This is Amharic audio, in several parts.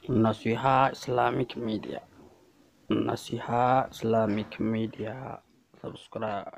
Naseeha Islamic media Naseeha Islamic media ሰብስክራይብ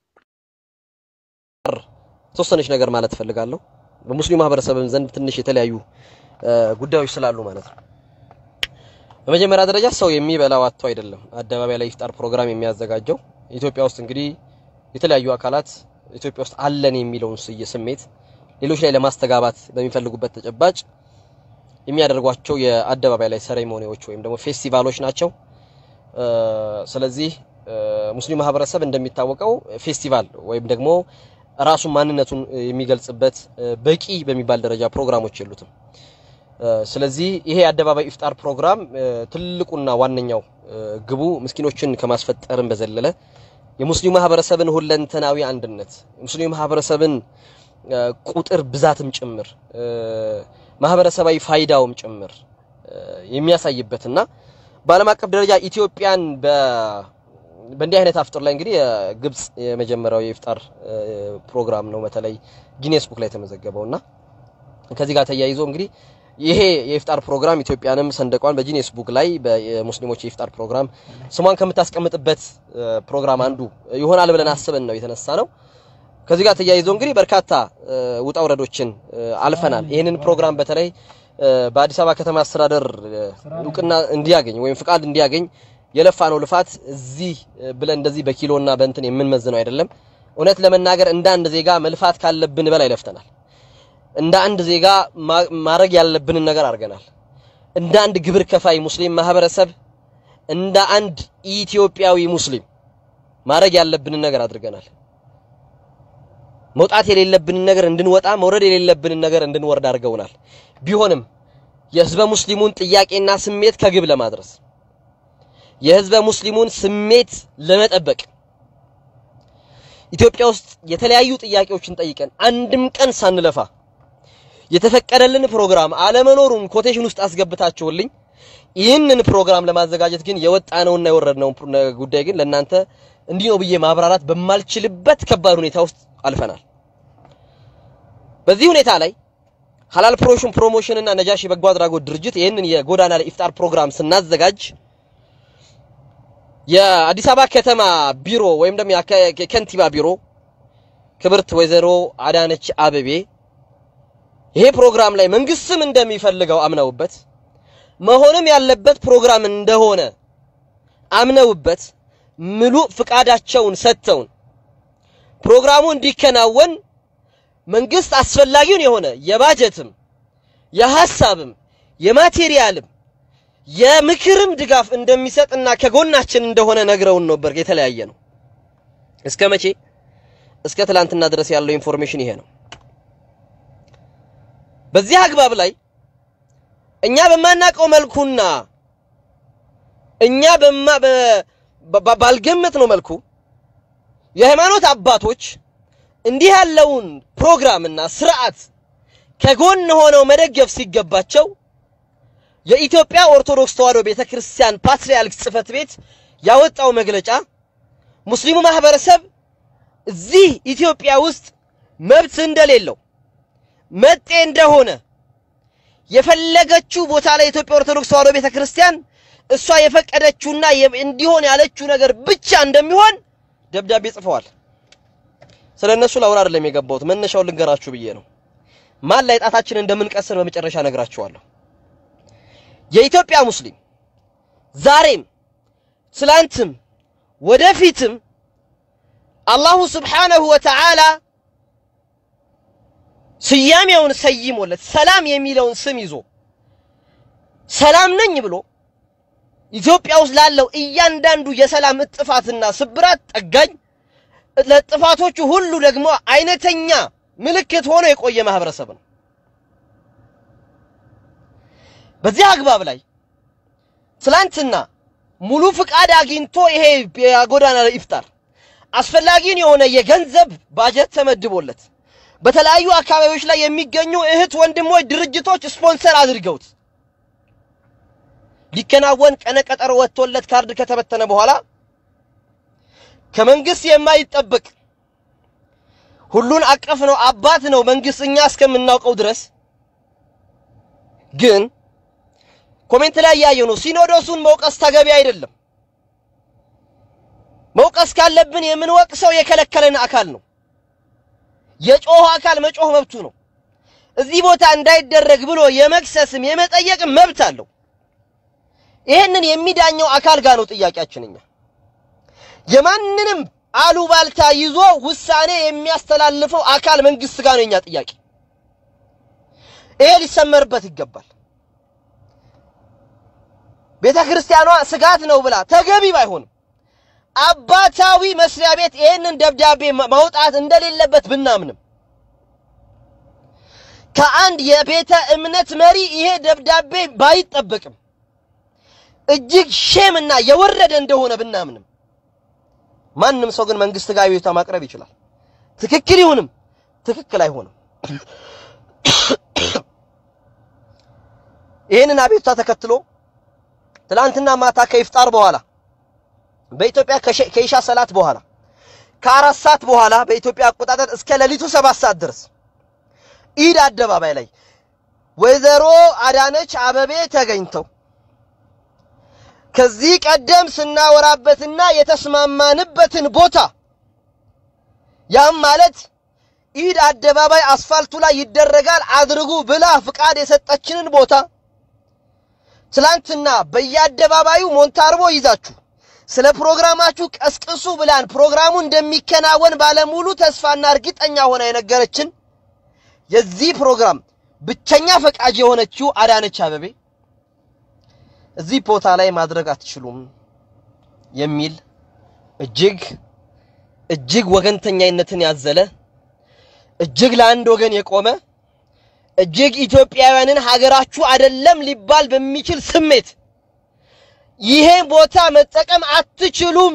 ተወሰነች ነገር ማለት እፈልጋለሁ። በሙስሊም ማህበረሰብም ዘንድ ትንሽ የተለያዩ ጉዳዮች ስላሉ ማለት ነው። በመጀመሪያ ደረጃ ሰው የሚበላው አጥቶ አይደለም አደባባይ ላይ ኢፍጣር ፕሮግራም የሚያዘጋጀው። ኢትዮጵያ ውስጥ እንግዲህ የተለያዩ አካላት ኢትዮጵያ ውስጥ አለን የሚለውን ስየ ስሜት ሌሎች ላይ ለማስተጋባት በሚፈልጉበት ተጨባጭ የሚያደርጓቸው የአደባባይ ላይ ሴሬሞኒዎች ወይም ደግሞ ፌስቲቫሎች ናቸው። ስለዚህ ሙስሊም ማህበረሰብ እንደሚታወቀው ፌስቲቫል ወይም ደግሞ ራሱን ማንነቱን የሚገልጽበት በቂ በሚባል ደረጃ ፕሮግራሞች የሉትም። ስለዚህ ይሄ የአደባባይ ኢፍጣር ፕሮግራም ትልቁና ዋነኛው ግቡ ምስኪኖችን ከማስፈጠርም በዘለለ የሙስሊም ማህበረሰብን ሁለንተናዊ አንድነት የሙስሊም ማህበረሰብን ቁጥር ብዛትም ጭምር ማህበረሰባዊ ፋይዳውም ጭምር የሚያሳይበትና በዓለም አቀፍ ደረጃ ኢትዮጵያን በእንዲህ አይነት አፍጥር ላይ እንግዲህ የግብጽ የመጀመሪያው የኢፍጣር ፕሮግራም ነው በተለይ ጊኔስ ቡክ ላይ የተመዘገበውና ከዚህ ጋር ተያይዞ እንግዲህ ይሄ የኢፍጣር ፕሮግራም ኢትዮጵያንም ሰንደቋን በጂኔስ ቡክ ላይ በሙስሊሞች የኢፍጣር ፕሮግራም ስሟን ከምታስቀምጥበት ፕሮግራም አንዱ ይሆናል ብለን አስበን ነው የተነሳ ነው። ከዚህ ጋር ተያይዞ እንግዲህ በርካታ ውጣ ውረዶችን አልፈናል። ይህንን ፕሮግራም በተለይ በአዲስ አበባ ከተማ አስተዳደር እውቅና እንዲያገኝ ወይም ፍቃድ እንዲያገኝ የለፋ ነው ልፋት እዚህ ብለን እንደዚህ በኪሎና በእንትን የምንመዝነው አይደለም። እውነት ለመናገር እንደ አንድ ዜጋ መልፋት ካለብን በላይ ለፍተናል። እንደ አንድ ዜጋ ማድረግ ያለብንን ነገር አድርገናል። እንደ አንድ ግብር ከፋይ ሙስሊም ማህበረሰብ፣ እንደ አንድ ኢትዮጵያዊ ሙስሊም ማድረግ ያለብንን ነገር አድርገናል። መውጣት የሌለብንን ነገር እንድንወጣ መውረድ የሌለብንን ነገር እንድንወርድ አድርገውናል። ቢሆንም የህዝበ ሙስሊሙን ጥያቄና ስሜት ከግብ ለማድረስ የህዝበ ሙስሊሙን ስሜት ለመጠበቅ ኢትዮጵያ ውስጥ የተለያዩ ጥያቄዎችን ጠይቀን አንድም ቀን ሳንለፋ የተፈቀደልን ፕሮግራም አለመኖሩን ኮቴሽን ውስጥ አስገብታችሁልኝ ይህንን ፕሮግራም ለማዘጋጀት ግን የወጣነውና የወረድነው ጉዳይ ግን ለእናንተ እንዲህ ነው ብዬ ማብራራት በማልችልበት ከባድ ሁኔታ ውስጥ አልፈናል። በዚህ ሁኔታ ላይ ሀላል ፕሮሞሽን ፕሮሞሽን እና ነጃሺ በጎ አድራጎት ድርጅት ይህንን የጎዳና ላይ ኢፍጣር ፕሮግራም ስናዘጋጅ የአዲስ አበባ ከተማ ቢሮ ወይም ደግሞ የከንቲባ ቢሮ ክብርት ወይዘሮ አዳነች አበቤ ይሄ ፕሮግራም ላይ መንግስትም እንደሚፈልገው አምነውበት መሆንም ያለበት ፕሮግራም እንደሆነ አምነውበት ሙሉ ፍቃዳቸውን ሰጥተውን ፕሮግራሙ እንዲከናወን መንግስት አስፈላጊውን የሆነ የባጀትም የሐሳብም የማቴሪያልም የምክርም ድጋፍ እንደሚሰጥና ከጎናችን እንደሆነ ነግረውን ነበር። የተለያየ ነው። እስከ መቼ? እስከ ትላንትና ድረስ ያለው ኢንፎርሜሽን ይሄ ነው። በዚህ አግባብ ላይ እኛ በማናቀው መልኩና እኛ በማ ባልገመት ነው መልኩ የሃይማኖት አባቶች እንዲህ ያለውን ፕሮግራምና ስርዓት ከጎን ሆነው መደገፍ ሲገባቸው የኢትዮጵያ ኦርቶዶክስ ተዋሕዶ ቤተክርስቲያን ፓትርያርክ ጽሕፈት ቤት ያወጣው መግለጫ ሙስሊሙ ማህበረሰብ እዚህ ኢትዮጵያ ውስጥ መብት እንደሌለው መጤ እንደሆነ የፈለገችው ቦታ ላይ የኢትዮጵያ ኦርቶዶክስ ተዋሕዶ ቤተክርስቲያን እሷ የፈቀደችውና እንዲሆን ያለችው ነገር ብቻ እንደሚሆን ደብዳቤ ጽፈዋል። ስለ እነሱ ላውራ አይደለም የገባሁት፣ መነሻውን ልንገራችሁ ብዬ ነው። ማን ላይ ጣታችንን እንደምንቀስር በመጨረሻ ነግራችኋለሁ። የኢትዮጵያ ሙስሊም ዛሬም ትላንትም ወደፊትም አላሁ ስብሓነሁ ወተዓላ ስያሜውን ሰይሞለት ሰላም የሚለውን ስም ይዞ ሰላም ነኝ ብሎ ኢትዮጵያ ውስጥ ላለው እያንዳንዱ የሰላም እጥፋትና ስብራት ጠጋኝ ለጥፋቶቹ ሁሉ ደግሞ አይነተኛ ምልክት ሆኖ የቆየ ማህበረሰብ ነው። በዚህ አግባብ ላይ ትላንትና ሙሉ ፍቃድ አግኝቶ ይሄ የጎዳና ላይ ኢፍጣር አስፈላጊውን የሆነ የገንዘብ ባጀት ተመድቦለት በተለያዩ አካባቢዎች ላይ የሚገኙ እህት ወንድሞች ድርጅቶች ስፖንሰር አድርገውት ሊከናወን ቀነቀጠሮ ወጥቶለት ካርድ ከተበተነ በኋላ ከመንግስት የማይጠበቅ ሁሉን አቀፍ ነው አባት ነው መንግስት እኛ እስከምናውቀው ድረስ ግን ኮሜንት ላይ ያየው ነው። ሲኖዶሱን መውቀስ ተገቢ አይደለም። መውቀስ ካለብን የምንወቅሰው የከለከለን አካል ነው። የጮኸ አካል መጮህ መብቱ ነው። እዚህ ቦታ እንዳይደረግ ብሎ የመክሰስም የመጠየቅም መብት አለው። ይህንን የሚዳኘው አካል ጋር ነው ጥያቄያችን። እኛ የማንንም አሉባልታ ይዞ ውሳኔ የሚያስተላልፈው አካል መንግስት ጋር ነው የኛ ጥያቄ። ይሄ ሊሰመርበት ይገባል። ቤተ ክርስቲያኗ ስጋት ነው ብላ ተገቢ ባይሆንም አባታዊ መስሪያ ቤት ይህንን ደብዳቤ ማውጣት እንደሌለበት ብናምንም ከአንድ የቤተ እምነት መሪ ይሄ ደብዳቤ ባይጠበቅም እጅግ ሼም እና የወረደ እንደሆነ ብናምንም ማንም ሰው ግን መንግስት ጋር አቤቱታ ማቅረብ ይችላል። ትክክል ይሁንም ትክክል አይሆንም። ይህንን አቤቱታ ተከትሎ ትላንትና ማታ ከኢፍጣር በኋላ በኢትዮጵያ ከኢሻ ሰላት በኋላ ከአራት ሰዓት በኋላ በኢትዮጵያ አቆጣጠር እስከ ሌሊቱ ሰባት ሰዓት ድረስ ኢድ አደባባይ ላይ ወይዘሮ አዳነች አበቤ ተገኝተው ከዚህ ቀደም ስናወራበትና የተስማማንበትን ቦታ ያም ማለት ኢድ አደባባይ አስፋልቱ ላይ ይደረጋል አድርጉ ብላ ፍቃድ የሰጠችንን ቦታ ትላንትና በየአደባባዩ ሞንታርቦ ይዛችሁ ስለ ፕሮግራማችሁ ቀስቅሱ ብላን ፕሮግራሙ እንደሚከናወን ባለሙሉ ተስፋና እርግጠኛ ሆና የነገረችን የዚህ ፕሮግራም ብቸኛ ፈቃጅ የሆነችው አዳነች አበቤ እዚህ ቦታ ላይ ማድረግ አትችሉም የሚል እጅግ እጅግ ወገንተኛይነትን ያዘለ እጅግ ለአንድ ወገን የቆመ እጅግ ኢትዮጵያውያንን ሀገራችሁ አይደለም ሊባል በሚችል ስሜት ይሄን ቦታ መጠቀም አትችሉም፣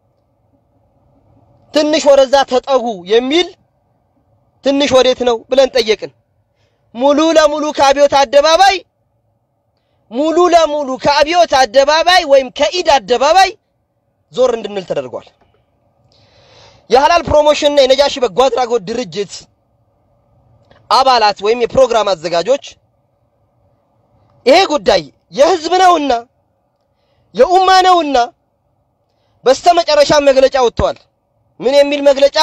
ትንሽ ወደዛ ተጠጉ የሚል ትንሽ ወዴት ነው ብለን ጠየቅን። ሙሉ ለሙሉ ከአብዮት አደባባይ ሙሉ ለሙሉ ከአብዮት አደባባይ ወይም ከኢድ አደባባይ ዞር እንድንል ተደርጓል። የሐላል ፕሮሞሽንና የነጃሺ በጎ አድራጎት ድርጅት አባላት ወይም የፕሮግራም አዘጋጆች ይሄ ጉዳይ የህዝብ ነውና የኡማ ነውና በስተመጨረሻ መግለጫ ወጥተዋል። ምን የሚል መግለጫ?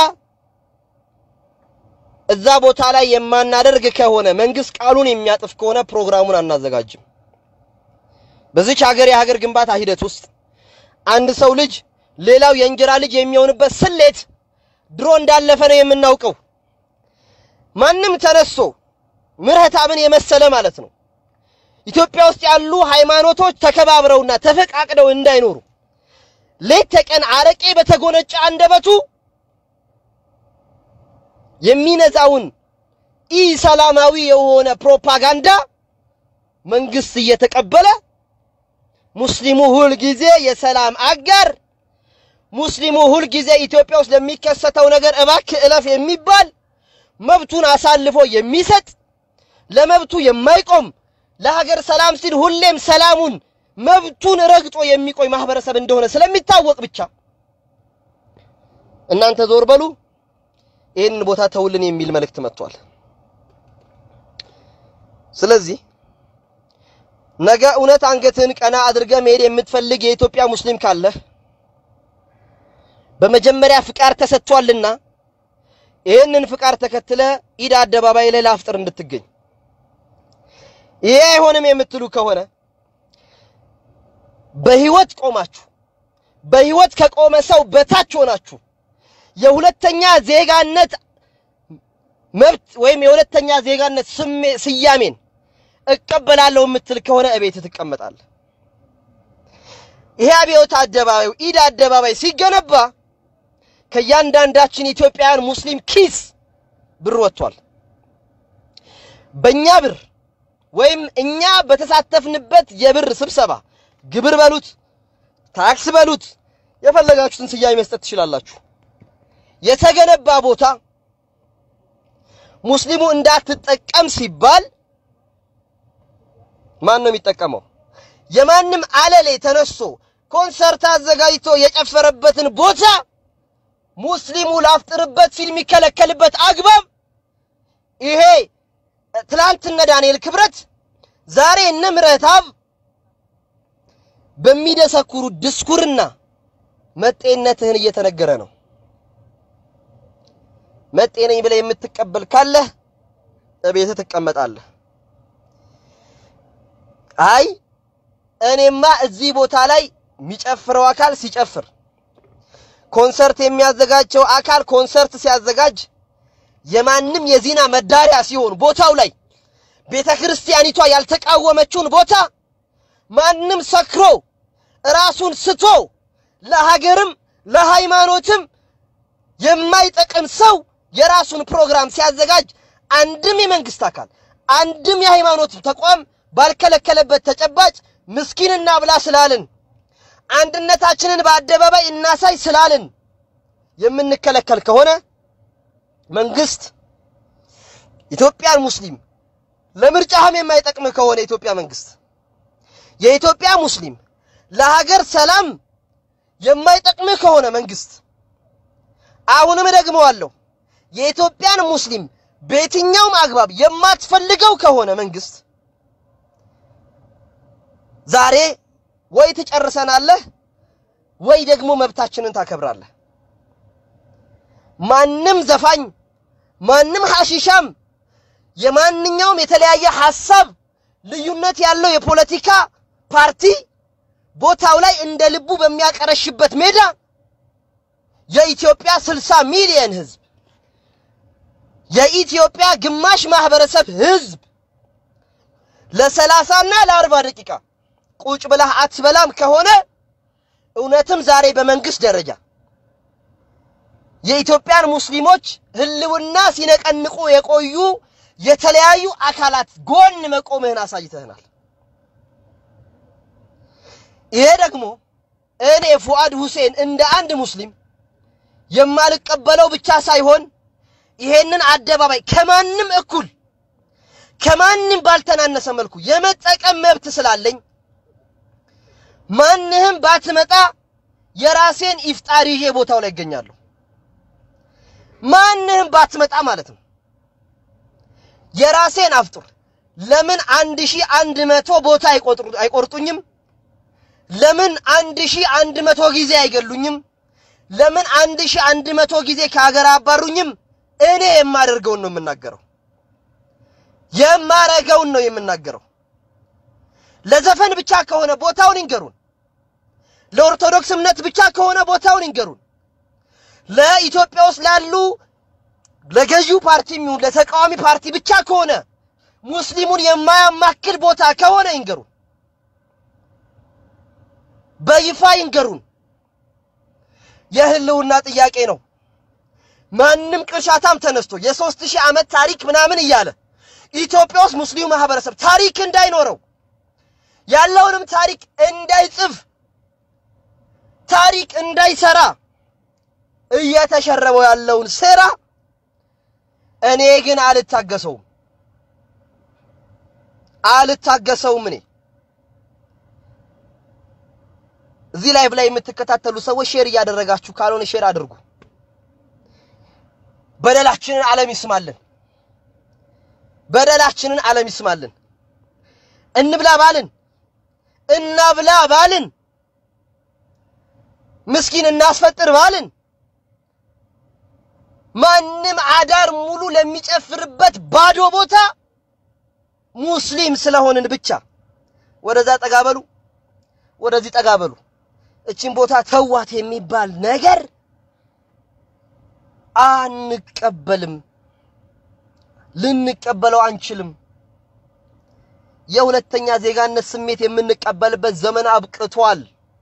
እዛ ቦታ ላይ የማናደርግ ከሆነ መንግስት ቃሉን የሚያጥፍ ከሆነ ፕሮግራሙን አናዘጋጅም። በዚች ሀገር የሀገር ግንባታ ሂደት ውስጥ አንድ ሰው ልጅ ሌላው የእንጀራ ልጅ የሚሆንበት ስሌት ድሮ እንዳለፈ ነው የምናውቀው። ማንም ተነስቶ ምሕረተአብን የመሰለ ማለት ነው ኢትዮጵያ ውስጥ ያሉ ሃይማኖቶች ተከባብረውና ተፈቃቅደው እንዳይኖሩ ሌት ተቀን አረቄ በተጎነጨ አንደበቱ የሚነዛውን ኢ ሰላማዊ የሆነ ፕሮፓጋንዳ መንግስት እየተቀበለ ሙስሊሙ ሁል ጊዜ የሰላም አጋር፣ ሙስሊሙ ሁል ጊዜ ኢትዮጵያ ውስጥ ለሚከሰተው ነገር እባክህ እለፍ የሚባል መብቱን አሳልፎ የሚሰጥ ለመብቱ የማይቆም ለሀገር ሰላም ሲል ሁሌም ሰላሙን መብቱን ረግጦ የሚቆይ ማህበረሰብ እንደሆነ ስለሚታወቅ ብቻ እናንተ ዞር በሉ፣ ይህንን ቦታ ተውልን የሚል መልእክት መጥቷል። ስለዚህ ነገ እውነት አንገትህን ቀና አድርገህ መሄድ የምትፈልግ የኢትዮጵያ ሙስሊም ካለህ በመጀመሪያ ፍቃድ ተሰጥቷልና ይህንን ፍቃድ ተከትለ ኢድ አደባባይ ላይ ላፍጥር እንድትገኝ ይሄ አይሆንም የምትሉ ከሆነ በህይወት ቆማችሁ በህይወት ከቆመ ሰው በታች ሆናችሁ የሁለተኛ ዜጋነት መብት ወይም የሁለተኛ ዜጋነት ስያሜን እቀበላለሁ የምትል ከሆነ እቤት ትቀመጣለህ። ይሄ አብዮት አደባባይ ኢድ አደባባይ ሲገነባ ከእያንዳንዳችን ኢትዮጵያውያን ሙስሊም ኪስ ብር ወጥቷል። በእኛ ብር ወይም እኛ በተሳተፍንበት የብር ስብሰባ ግብር በሉት ታክስ በሉት የፈለጋችሁትን ስያሜ መስጠት ትችላላችሁ። የተገነባ ቦታ ሙስሊሙ እንዳትጠቀም ሲባል ማን ነው የሚጠቀመው? የማንም አለሌ ተነስቶ ኮንሰርት አዘጋጅቶ የጨፈረበትን ቦታ ሙስሊሙ ላፍጥርበት ሲል የሚከለከልበት አግባብ ይሄ ትላንት እነ ዳንኤል ክብረት ዛሬ እነ ምረታብ በሚደሰኩሩ ድስኩርና መጤነትህን እየተነገረ ነው። መጤ ነኝ ብለህ የምትቀበል ካለህ እቤትህ ትቀመጣለህ። አይ እኔማ እዚህ ቦታ ላይ የሚጨፍረው አካል ሲጨፍር፣ ኮንሰርት የሚያዘጋጀው አካል ኮንሰርት ሲያዘጋጅ፣ የማንም የዚና መዳሪያ ሲሆን ቦታው ላይ ቤተ ክርስቲያኒቷ ያልተቃወመችውን ቦታ ማንም ሰክሮ ራሱን ስቶ ለሀገርም ለሃይማኖትም የማይጠቅም ሰው የራሱን ፕሮግራም ሲያዘጋጅ አንድም የመንግስት አካል አንድም የሃይማኖት ተቋም ባልከለከለበት ተጨባጭ ምስኪን እናብላ ስላልን አንድነታችንን በአደባባይ እናሳይ ስላልን የምንከለከል ከሆነ መንግስት ኢትዮጵያን ሙስሊም ለምርጫህም የማይጠቅምህ ከሆነ የኢትዮጵያ መንግስት የኢትዮጵያ ሙስሊም ለሀገር ሰላም የማይጠቅምህ ከሆነ መንግስት አሁንም ደግመዋለሁ፣ የኢትዮጵያን ሙስሊም በየትኛውም አግባብ የማትፈልገው ከሆነ መንግስት ዛሬ ወይ ትጨርሰናለህ ወይ ደግሞ መብታችንን ታከብራለህ። ማንም ዘፋኝ ማንም ሐሺሻም የማንኛውም የተለያየ ሐሳብ ልዩነት ያለው የፖለቲካ ፓርቲ ቦታው ላይ እንደ ልቡ በሚያቀረሽበት ሜዳ የኢትዮጵያ 60 ሚሊዮን ህዝብ የኢትዮጵያ ግማሽ ማህበረሰብ ህዝብ ለሰላሳና ለአርባ ደቂቃ ቁጭ ብለህ አትበላም ከሆነ እውነትም ዛሬ በመንግስት ደረጃ የኢትዮጵያን ሙስሊሞች ህልውና ሲነቀንቁ የቆዩ የተለያዩ አካላት ጎን መቆምህን አሳይተህናል። ይሄ ደግሞ እኔ ፉአድ ሁሴን እንደ አንድ ሙስሊም የማልቀበለው ብቻ ሳይሆን ይሄንን አደባባይ ከማንም እኩል ከማንም ባልተናነሰ መልኩ የመጠቀም መብት ስላለኝ ማንህም ባትመጣ የራሴን ኢፍጣር ይዤ ቦታው ላይ ይገኛለሁ። ማንህም ባትመጣ ማለት ነው። የራሴን አፍጡር ለምን አንድ ሺህ አንድ መቶ ቦታ አይቆርጡኝም? ለምን አንድ ሺህ አንድ መቶ ጊዜ አይገሉኝም? ለምን አንድ ሺህ አንድ መቶ ጊዜ ከሀገር አባሩኝም? እኔ የማደርገውን ነው የምናገረው። የማረገውን ነው የምናገረው። ለዘፈን ብቻ ከሆነ ቦታውን ይንገሩን። ለኦርቶዶክስ እምነት ብቻ ከሆነ ቦታውን ይንገሩን። ለኢትዮጵያ ውስጥ ላሉ ለገዢው ፓርቲ የሚሆን ለተቃዋሚ ፓርቲ ብቻ ከሆነ ሙስሊሙን የማያማክል ቦታ ከሆነ ይንገሩን፣ በይፋ ይንገሩን። የህልውና ጥያቄ ነው። ማንም ቅርሻታም ተነስቶ የሦስት ሺህ ዓመት ታሪክ ምናምን እያለ ኢትዮጵያ ውስጥ ሙስሊሙ ማህበረሰብ ታሪክ እንዳይኖረው ያለውንም ታሪክ እንዳይጽፍ ታሪክ እንዳይሰራ እየተሸረበው ያለውን ሴራ እኔ ግን አልታገሰውም አልታገሰውም። እኔ እዚህ ላይቭ ላይ የምትከታተሉ ሰዎች ሼር እያደረጋችሁ ካልሆነ ሼር አድርጉ። በደላችንን ዓለም ይስማልን። በደላችንን ዓለም ይስማልን። እንብላ ባልን እናብላ ባልን ምስኪን እናስፈጥር ባልን ማንም አዳር ሙሉ ለሚጨፍርበት ባዶ ቦታ ሙስሊም ስለሆንን ብቻ ወደዛ ጠጋ በሉ፣ ወደዚህ ጠጋ በሉ። እቺን ቦታ ተዋት የሚባል ነገር አንቀበልም፣ ልንቀበለው አንችልም። የሁለተኛ ዜጋነት ስሜት የምንቀበልበት ዘመን አብቅቷል።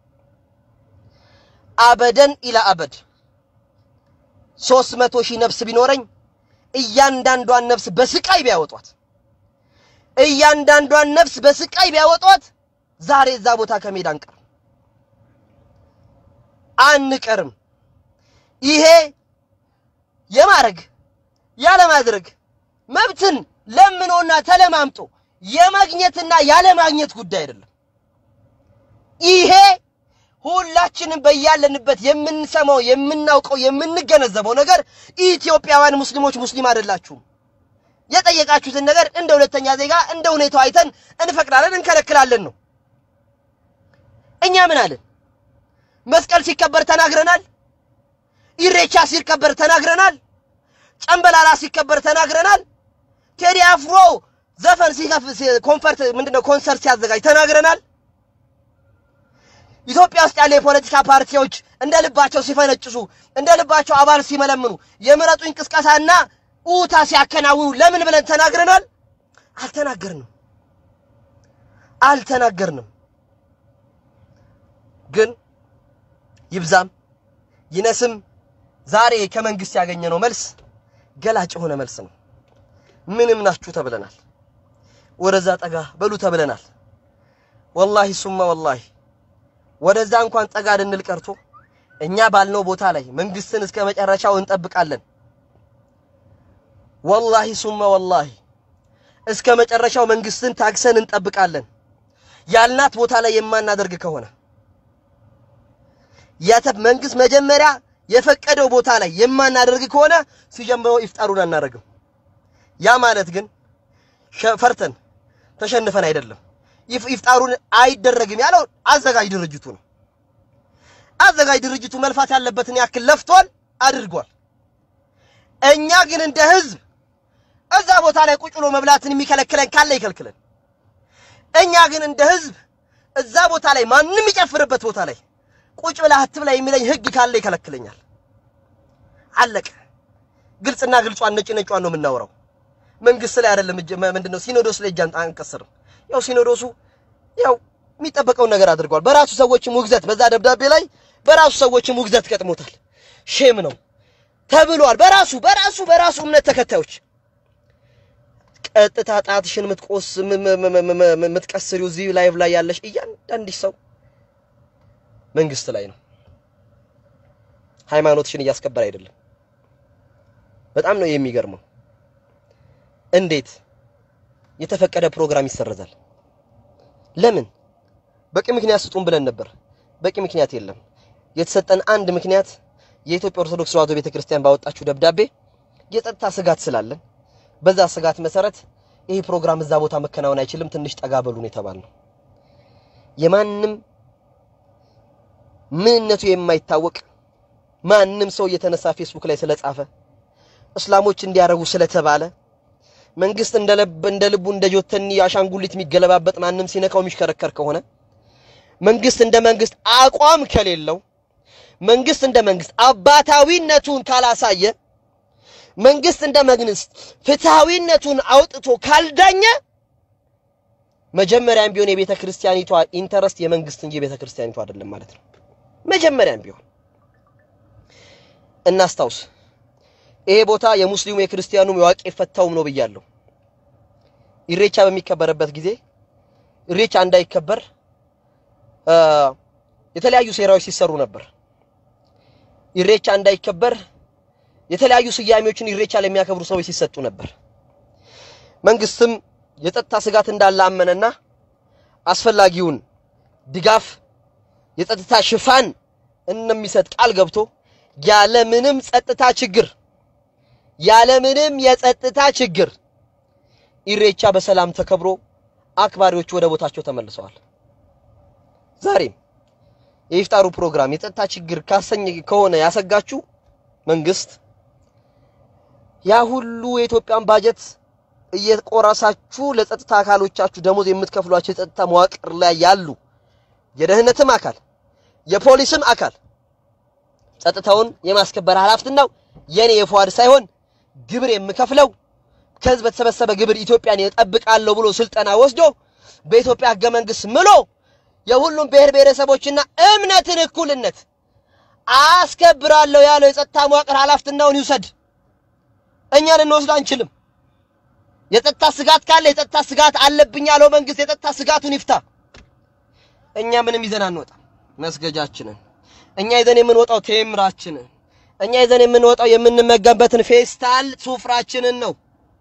አበደን ኢላ አበድ ሦስት መቶ ሺህ ነፍስ ቢኖረኝ እያንዳንዷን ነፍስ በስቃይ ቢያወጧት እያንዳንዷን ነፍስ በስቃይ ቢያወጧት ዛሬ እዛ ቦታ ከሜዳ አንቀርም አንቀርም። ይሄ የማድረግ ያለማድረግ መብትን ለምኖና ተለማምጦ የማግኘትና ያለማግኘት ጉዳይ አይደለም። ይሄ ሁላችንም በያለንበት የምንሰማው የምናውቀው የምንገነዘበው ነገር ኢትዮጵያውያን ሙስሊሞች ሙስሊም አይደላችሁም። የጠየቃችሁትን ነገር እንደ ሁለተኛ ዜጋ እንደ ሁኔታው አይተን እንፈቅዳለን፣ እንከለክላለን ነው። እኛ ምን አለን? መስቀል ሲከበር ተናግረናል። ኢሬቻ ሲከበር ተናግረናል። ጨምበላላ ሲከበር ተናግረናል። ቴዲ አፍሮ ዘፈን ሲከፍ ኮንፈርት ምንድነው ኮንሰርት ሲያዘጋጅ ተናግረናል። ኢትዮጵያ ውስጥ ያለ የፖለቲካ ፓርቲዎች እንደ ልባቸው ሲፈነጭሱ እንደ ልባቸው አባል ሲመለምኑ የምረጡኝ ቅስቀሳና ኡታ ሲያከናውኑ ለምን ብለን ተናግረናል? አልተናገርንም አልተናገርንም። ግን ይብዛም ይነስም ዛሬ ከመንግስት ያገኘነው መልስ ገላጭ የሆነ መልስ ነው። ምንም ናችሁ ተብለናል። ወደዛ ጠጋ በሉ ተብለናል። ወላሂ ሱማ ወላሂ ወደዛ እንኳን ጠጋ ልንል ቀርቶ እኛ ባልነው ቦታ ላይ መንግስትን እስከ መጨረሻው እንጠብቃለን። ወላሂ ሱማ ወላሂ እስከ መጨረሻው መንግስትን ታግሰን እንጠብቃለን። ያልናት ቦታ ላይ የማናደርግ ከሆነ ያተብ መንግስት መጀመሪያ የፈቀደው ቦታ ላይ የማናደርግ ከሆነ ሲጀምረው ኢፍጣሩን አናደርግም። ያ ማለት ግን ፈርተን ተሸንፈን አይደለም። ኢፍጣሩን አይደረግም ያለው አዘጋጅ ድርጅቱ ነው። አዘጋጅ ድርጅቱ መልፋት ያለበትን ያክል ለፍቷል፣ አድርጓል። እኛ ግን እንደ ህዝብ እዛ ቦታ ላይ ቁጭ ብሎ መብላትን የሚከለክለን ካለ ይከልክለን። እኛ ግን እንደ ህዝብ እዛ ቦታ ላይ ማንም የሚጨፍርበት ቦታ ላይ ቁጭ ብለህ አትብላ የሚለኝ ህግ ካለ ይከለክለኛል። አለቀ። ግልጽና ግልጿን ነጭ ነጯን ነው የምናወራው። መንግስት ላይ አይደለም እጅ ምንድነው ሲኖዶስ ላይ እጅ አንቀስርም። ያው ሲኖዶሱ ያው የሚጠበቀውን ነገር አድርጓል። በራሱ ሰዎችም ውግዘት በዛ ደብዳቤ ላይ በራሱ ሰዎችም ውግዘት ገጥሞታል። ሼም ነው ተብሏል። በራሱ በራሱ በራሱ እምነት ተከታዮች ቀጥታ ጣትሽን ምትቆስ ምትቀስሪው እዚህ ላይቭ ላይ ያለሽ እያንዳንድሽ ሰው መንግስት ላይ ነው። ሃይማኖትሽን እያስከበር አይደለም። በጣም ነው የሚገርመው። እንዴት የተፈቀደ ፕሮግራም ይሰረዛል? ለምን? በቂ ምክንያት ስጡን ብለን ነበር። በቂ ምክንያት የለም። የተሰጠን አንድ ምክንያት የኢትዮጵያ ኦርቶዶክስ ተዋሕዶ ቤተክርስቲያን ባወጣችው ደብዳቤ የጸጥታ ስጋት ስላለን በዛ ስጋት መሰረት ይህ ፕሮግራም እዛ ቦታ መከናወን አይችልም፣ ትንሽ ጠጋ በሉን የተባልነው የማንም ምንነቱ የማይታወቅ ማንም ሰው እየተነሳ ፌስቡክ ላይ ስለጻፈ እስላሞች እንዲያረጉ ስለተባለ መንግስት እንደ ልብ እንደ ልቡ እንደ ጆተኒ አሻንጉሊት የሚገለባበጥ ማንም ሲነካው የሚሽከረከር ከሆነ መንግስት እንደ መንግስት አቋም ከሌለው መንግስት እንደ መንግስት አባታዊነቱን ካላሳየ መንግስት እንደ መንግስት ፍትሃዊነቱን አውጥቶ ካልዳኘ መጀመሪያም ቢሆን የቤተ ክርስቲያኒቷ ኢንተረስት የመንግስት እንጂ የቤተ ክርስቲያኒቷ አይደለም ማለት ነው። መጀመሪያም ቢሆን እናስታውስ፣ ይሄ ቦታ የሙስሊሙ የክርስቲያኑም የዋቂ ፈታውም ነው ብያለሁ። ኢሬቻ በሚከበርበት ጊዜ ኢሬቻ እንዳይከበር የተለያዩ ሴራዎች ሲሰሩ ነበር። ኢሬቻ እንዳይከበር የተለያዩ ስያሜዎችን ኢሬቻ ለሚያከብሩ ሰዎች ሲሰጡ ነበር። መንግስትም የጸጥታ ስጋት እንዳለ አመነና አስፈላጊውን ድጋፍ የጸጥታ ሽፋን እንደሚሰጥ ቃል ገብቶ ያለ ምንም ጸጥታ ችግር ያለ ምንም የጸጥታ ችግር ኢሬቻ በሰላም ተከብሮ አክባሪዎቹ ወደ ቦታቸው ተመልሰዋል። ዛሬም የኢፍጣሩ ፕሮግራም የጸጥታ ችግር ካሰኝ ከሆነ ያሰጋችሁ መንግስት ያ ሁሉ የኢትዮጵያን ባጀት እየቆረሳችሁ ለጸጥታ አካሎቻችሁ ደሞዝ የምትከፍሏቸው የጸጥታ መዋቅር ላይ ያሉ የደህንነትም አካል የፖሊስም አካል ጸጥታውን የማስከበር ኃላፊነቱ የኔ የፏድ ሳይሆን ግብር የምከፍለው ከህዝብ በተሰበሰበ ግብር ኢትዮጵያን እጠብቃለሁ ብሎ ስልጠና ወስዶ በኢትዮጵያ ህገ መንግስት ምሎ የሁሉም ብሔር ብሔረሰቦችና እምነትን እኩልነት አስከብራለሁ ያለው የጸጥታ መዋቅር ኃላፊነቱን ይውሰድ። እኛ ልንወስድ አንችልም። የጸጥታ ስጋት ካለ የጸጥታ ስጋት አለብኝ ያለው መንግስት የጸጥታ ስጋቱን ይፍታ። እኛ ምንም ይዘን አንወጣም። መስገጃችንን እኛ ይዘን የምንወጣው ቴምራችንን እኛ ይዘን የምንወጣው የምንመገበትን ፌስታል ሱፍራችንን ነው።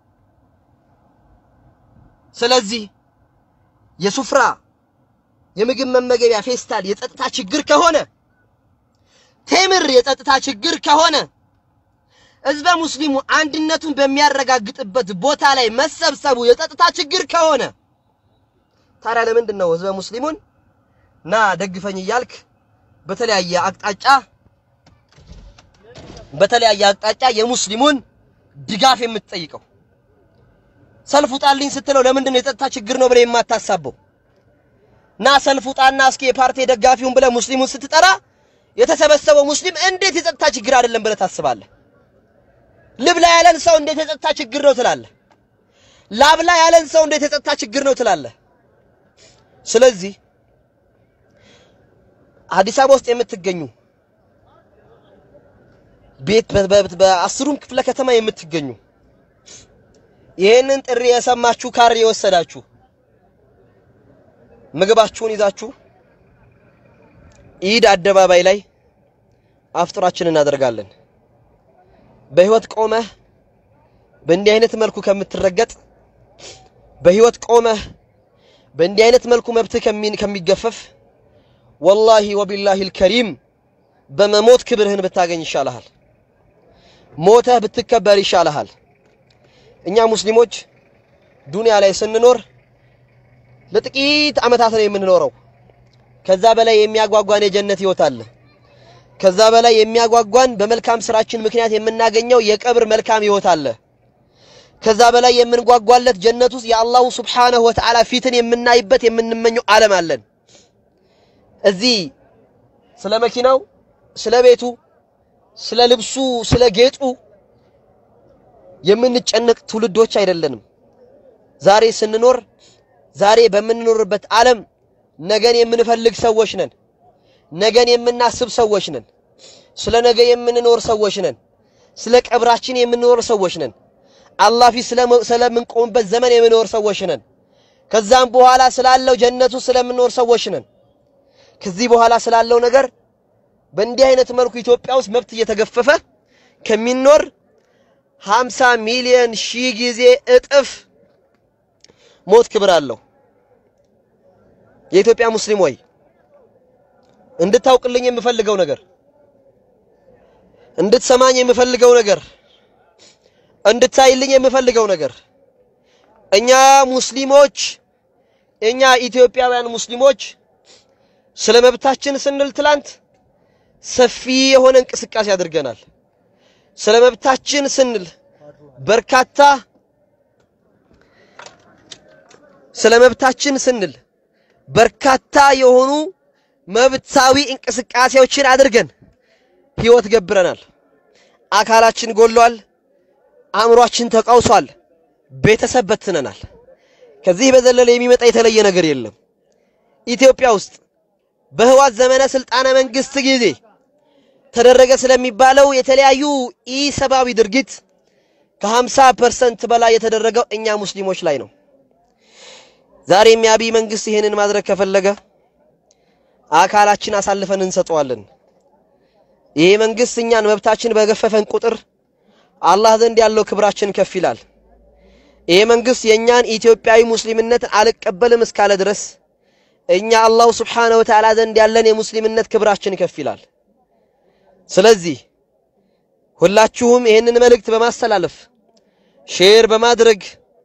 ስለዚህ የሱፍራ የምግብ መመገቢያ ፌስታል የጸጥታ ችግር ከሆነ ቴምር የጸጥታ ችግር ከሆነ ህዝበ ሙስሊሙ አንድነቱን በሚያረጋግጥበት ቦታ ላይ መሰብሰቡ የጸጥታ ችግር ከሆነ ታዲያ ለምንድን ነው ህዝበ ሙስሊሙን ና ደግፈኝ እያልክ በተለያየ አቅጣጫ በተለያየ አቅጣጫ የሙስሊሙን ድጋፍ የምትጠይቀው ሰልፍ ውጣልኝ ስትለው ለምንድን ነው የጸጥታ ችግር ነው ብለህ የማታሳበው? ና ሰልፍ ውጣና እስኪ የፓርቲ ደጋፊውን ብለህ ሙስሊሙን ስትጠራ የተሰበሰበው ሙስሊም እንዴት የጸጥታ ችግር አይደለም ብለህ ታስባለህ? ልብላ ያለን ሰው እንዴት የጸጥታ ችግር ነው ትላለህ? ላብላ ያለን ሰው እንዴት የጸጥታ ችግር ነው ትላለህ? ስለዚህ አዲስ አበባ ውስጥ የምትገኙ ቤት በአስሩም ክፍለ ከተማ የምትገኙ ይህንን ጥሪ የሰማችሁ ካር የወሰዳችሁ ምግባችሁን ይዛችሁ ኢድ አደባባይ ላይ አፍጥራችን እናደርጋለን። በህይወት ቆመህ በእንዲህ አይነት መልኩ ከምትረገጥ በህይወት ቆመህ በእንዲህ አይነት መልኩ መብትህ ከሚገፈፍ ወላሂ ወቢላሂ አልከሪም በመሞት ክብርህን ብታገኝ ይሻልሃል። ሞተህ ብትከበር ይሻልሃል። እኛ ሙስሊሞች ዱንያ ላይ ስንኖር ለጥቂት ዓመታት ነው የምንኖረው። ከዛ በላይ የሚያጓጓን የጀነት ህይወት አለ። ከዛ በላይ የሚያጓጓን በመልካም ስራችን ምክንያት የምናገኘው የቀብር መልካም ህይወት አለ። ከዛ በላይ የምንጓጓለት ጀነት ውስጥ የአላሁ ሱብሓነሁ ወተዓላ ፊትን የምናይበት የምንመኘው ዓለም አለን። እዚህ ስለ መኪናው፣ ስለ ቤቱ፣ ስለ ልብሱ፣ ስለ ጌጡ የምንጨነቅ ትውልዶች አይደለንም። ዛሬ ስንኖር ዛሬ በምንኖርበት ዓለም ነገን የምንፈልግ ሰዎች ነን። ነገን የምናስብ ሰዎች ነን። ስለ ነገ የምንኖር ሰዎች ነን። ስለ ቀብራችን የምንኖር ሰዎች ነን። አላህ ፊት ስለምንቆምበት ዘመን የምንኖር ሰዎች ነን። ከዛም በኋላ ስላለው ጀነቱ ስለምንኖር ሰዎች ነን። ከዚህ በኋላ ስላለው ነገር በእንዲህ አይነት መልኩ ኢትዮጵያ ውስጥ መብት እየተገፈፈ ከሚኖር 50 ሚሊዮን ሺህ ጊዜ እጥፍ ሞት ክብር አለው። የኢትዮጵያ ሙስሊም ወይ እንድታውቅልኝ የምፈልገው ነገር እንድትሰማኝ የምፈልገው ነገር እንድታይልኝ የምፈልገው ነገር እኛ ሙስሊሞች እኛ ኢትዮጵያውያን ሙስሊሞች ስለ መብታችን ስንል ትላንት ሰፊ የሆነ እንቅስቃሴ አድርገናል። ስለ መብታችን ስንል በርካታ ስለ መብታችን ስንል በርካታ የሆኑ መብታዊ እንቅስቃሴዎችን አድርገን ህይወት ገብረናል። አካላችን ጎሏል፣ አእምሯችን ተቃውሷል፣ ቤተሰብ በትነናል። ከዚህ በዘለለ የሚመጣ የተለየ ነገር የለም። ኢትዮጵያ ውስጥ በህዋት ዘመነ ስልጣነ መንግስት ጊዜ ተደረገ ስለሚባለው የተለያዩ ኢሰብአዊ ድርጊት ከ50 ፐርሰንት በላይ የተደረገው እኛ ሙስሊሞች ላይ ነው። ዛሬም የአብይ መንግስት ይሄንን ማድረግ ከፈለገ አካላችን አሳልፈን እንሰጠዋለን። ይሄ መንግስት እኛን መብታችን በገፈፈን ቁጥር አላህ ዘንድ ያለው ክብራችን ከፍ ይላል። ይሄ መንግስት የእኛን ኢትዮጵያዊ ሙስሊምነትን አልቀበልም እስካለ ድረስ እኛ አላሁ ስብሓነሁ ወተዓላ ዘንድ ያለን የሙስሊምነት ክብራችን ከፍ ይላል። ስለዚህ ሁላችሁም ይህንን መልእክት በማስተላለፍ ሼር በማድረግ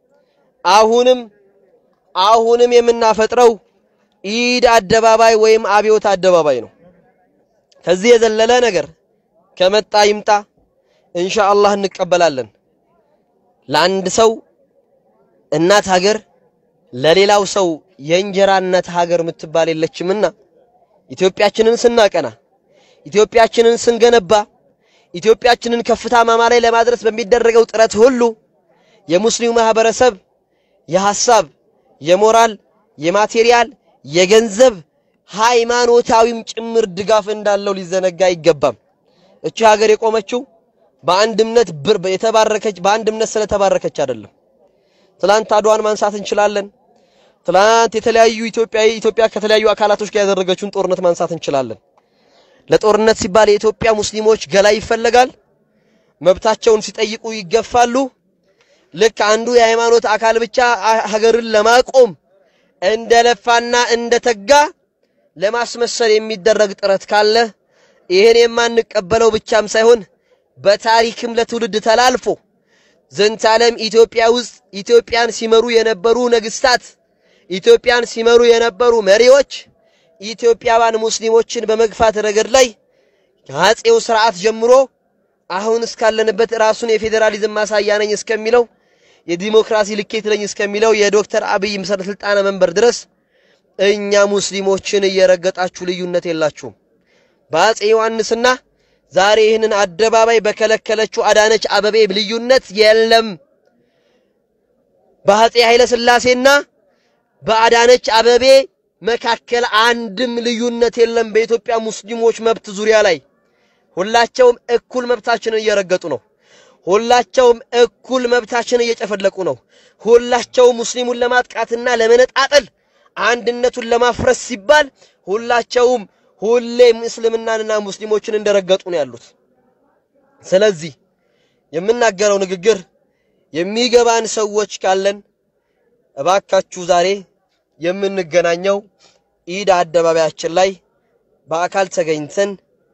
አሁንም አሁንም የምናፈጥረው ኢድ አደባባይ ወይም አብዮት አደባባይ ነው። ከዚህ የዘለለ ነገር ከመጣ ይምጣ፣ ኢንሻአላህ እንቀበላለን። ለአንድ ሰው እናት ሀገር ለሌላው ሰው የእንጀራ እናት ሀገር የምትባል የለችምና ኢትዮጵያችንን ስናቀና ኢትዮጵያችንን ስንገነባ ኢትዮጵያችንን ከፍታ ማማ ላይ ለማድረስ በሚደረገው ጥረት ሁሉ የሙስሊሙ ማህበረሰብ የሐሳብ፣ የሞራል፣ የማቴሪያል፣ የገንዘብ ሃይማኖታዊም ጭምር ድጋፍ እንዳለው ሊዘነጋ አይገባም። እቺ ሀገር የቆመችው በአንድ እምነት የተባረከች በአንድ እምነት ስለተባረከች አይደለም። ትላንት አድዋን ማንሳት እንችላለን። ትላንት የተለያዩ ኢትዮጵያዊ ኢትዮጵያ ከተለያዩ አካላቶች ጋር ያደረገችውን ጦርነት ማንሳት እንችላለን። ለጦርነት ሲባል የኢትዮጵያ ሙስሊሞች ገላ ይፈለጋል። መብታቸውን ሲጠይቁ ይገፋሉ። ልክ አንዱ የሃይማኖት አካል ብቻ ሀገርን ለማቆም እንደለፋና እንደተጋ ለማስመሰል የሚደረግ ጥረት ካለ ይህን የማንቀበለው ብቻም ሳይሆን በታሪክም ለትውልድ ተላልፎ ዘንተ ዓለም ኢትዮጵያ ውስጥ ኢትዮጵያን ሲመሩ የነበሩ ነገስታት፣ ኢትዮጵያን ሲመሩ የነበሩ መሪዎች ኢትዮጵያውያን ሙስሊሞችን በመግፋት ረገድ ላይ ከአጼው ስርዓት ጀምሮ አሁን እስካለንበት ራሱን የፌዴራሊዝም ማሳያ ነኝ እስከሚለው የዲሞክራሲ ልኬት ነኝ እስከሚለው የዶክተር አብይ ምስረ ስልጣነ መንበር ድረስ እኛ ሙስሊሞችን እየረገጣችሁ ልዩነት የላችሁም። በአጼ ዮሐንስና ዛሬ ይህንን አደባባይ በከለከለችው አዳነች አበቤ ልዩነት የለም። በአጼ ኃይለ ሥላሴና በአዳነች አበቤ መካከል አንድም ልዩነት የለም። በኢትዮጵያ ሙስሊሞች መብት ዙሪያ ላይ ሁላቸውም እኩል መብታችንን እየረገጡ ነው። ሁላቸውም እኩል መብታችንን እየጨፈለቁ ነው። ሁላቸውም ሙስሊሙን ለማጥቃትና ለመነጣጠል አንድነቱን ለማፍረስ ሲባል ሁላቸውም ሁሌም እስልምናንና ሙስሊሞችን እንደረገጡ ነው ያሉት። ስለዚህ የምናገረው ንግግር የሚገባን ሰዎች ካለን እባካችሁ ዛሬ የምንገናኘው ኢድ አደባባያችን ላይ በአካል ተገኝተን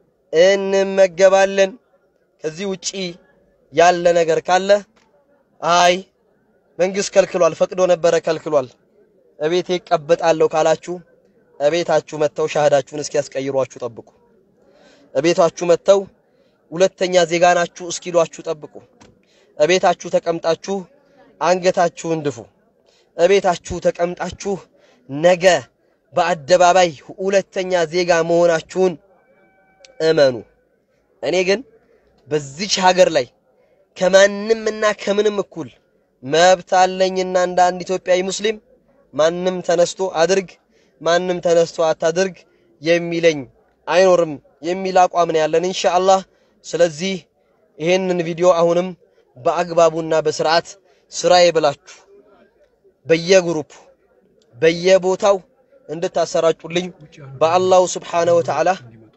እንመገባለን። ከዚህ ውጪ ያለ ነገር ካለ አይ መንግስት ከልክሏል፣ ፈቅዶ ነበረ ከልክሏል፣ እቤቴ እቀበጣለሁ ካላችሁ እቤታችሁ መጥተው ሻሃዳችሁን እስኪያስቀይሯችሁ ጠብቁ። እቤታችሁ መጥተው ሁለተኛ ዜጋ ናችሁ እስኪሏችሁ ጠብቁ። እቤታችሁ ተቀምጣችሁ አንገታችሁን ድፉ። እቤታችሁ ተቀምጣችሁ ነገ በአደባባይ ሁለተኛ ዜጋ መሆናችሁን እመኑ። እኔ ግን በዚች ሀገር ላይ ከማንም እና ከምንም እኩል መብት አለኝና እንደ አንድ ኢትዮጵያዊ ሙስሊም ማንም ተነስቶ አድርግ ማንም ተነስቶ አታድርግ የሚለኝ አይኖርም የሚል አቋም ነው ያለን ኢንሻአላህ። ስለዚህ ይሄንን ቪዲዮ አሁንም በአግባቡና በስርዓት ስራዬ ብላችሁ በየግሩፕ በየቦታው እንድታሰራጩልኝ በአላሁ ስብሓነሁ ወተዓላ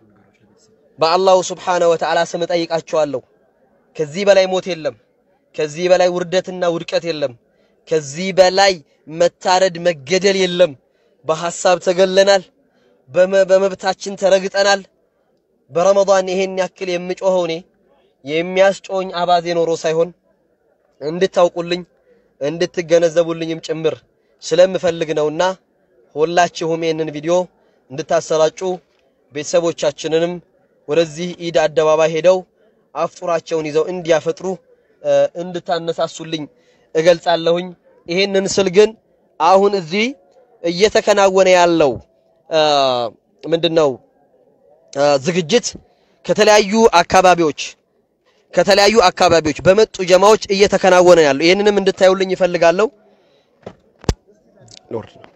በአላሁ ስብሓነሁ ወተዓላ ስም እጠይቃችኋለሁ። ከዚህ በላይ ሞት የለም። ከዚህ በላይ ውርደትና ውድቀት የለም። ከዚህ በላይ መታረድ መገደል የለም። በሐሳብ ተገለናል። በመብታችን ተረግጠናል። በረመዳን ይሄን ያክል የምጮኸው እኔ የሚያስጮኝ አባዜ ኖሮ ሳይሆን እንድታውቁልኝ እንድትገነዘቡልኝም ጭምር ስለምፈልግ ነውና ሁላችሁም ይህንን ቪዲዮ እንድታሰራጩ ቤተሰቦቻችንንም ወደዚህ ኢድ አደባባይ ሄደው አፍጡራቸውን ይዘው እንዲያፈጥሩ እንድታነሳሱልኝ እገልጻለሁኝ። ይሄንን ስል ግን አሁን እዚህ እየተከናወነ ያለው ምንድነው ዝግጅት ከተለያዩ አካባቢዎች ከተለያዩ አካባቢዎች በመጡ ጀማዎች እየተከናወነ ያለው ይህንንም እንድታዩልኝ ይፈልጋለሁ። ሎርድ ነው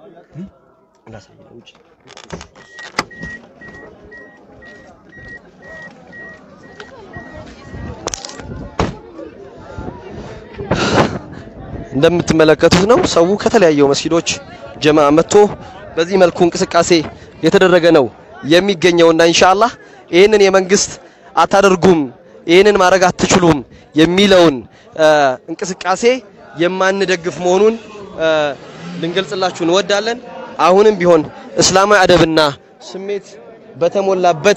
እንደምትመለከቱት ነው። ሰው ከተለያዩ መስጊዶች ጀማ መጥቶ በዚህ መልኩ እንቅስቃሴ የተደረገ ነው የሚገኘውና ኢንሻአላህ ይህንን የመንግስት አታደርጉም፣ ይህንን ማድረግ አትችሉም የሚለውን እንቅስቃሴ የማንደግፍ መሆኑን ልንገልጽላችሁ እንወዳለን። አሁንም ቢሆን እስላማዊ አደብና ስሜት በተሞላበት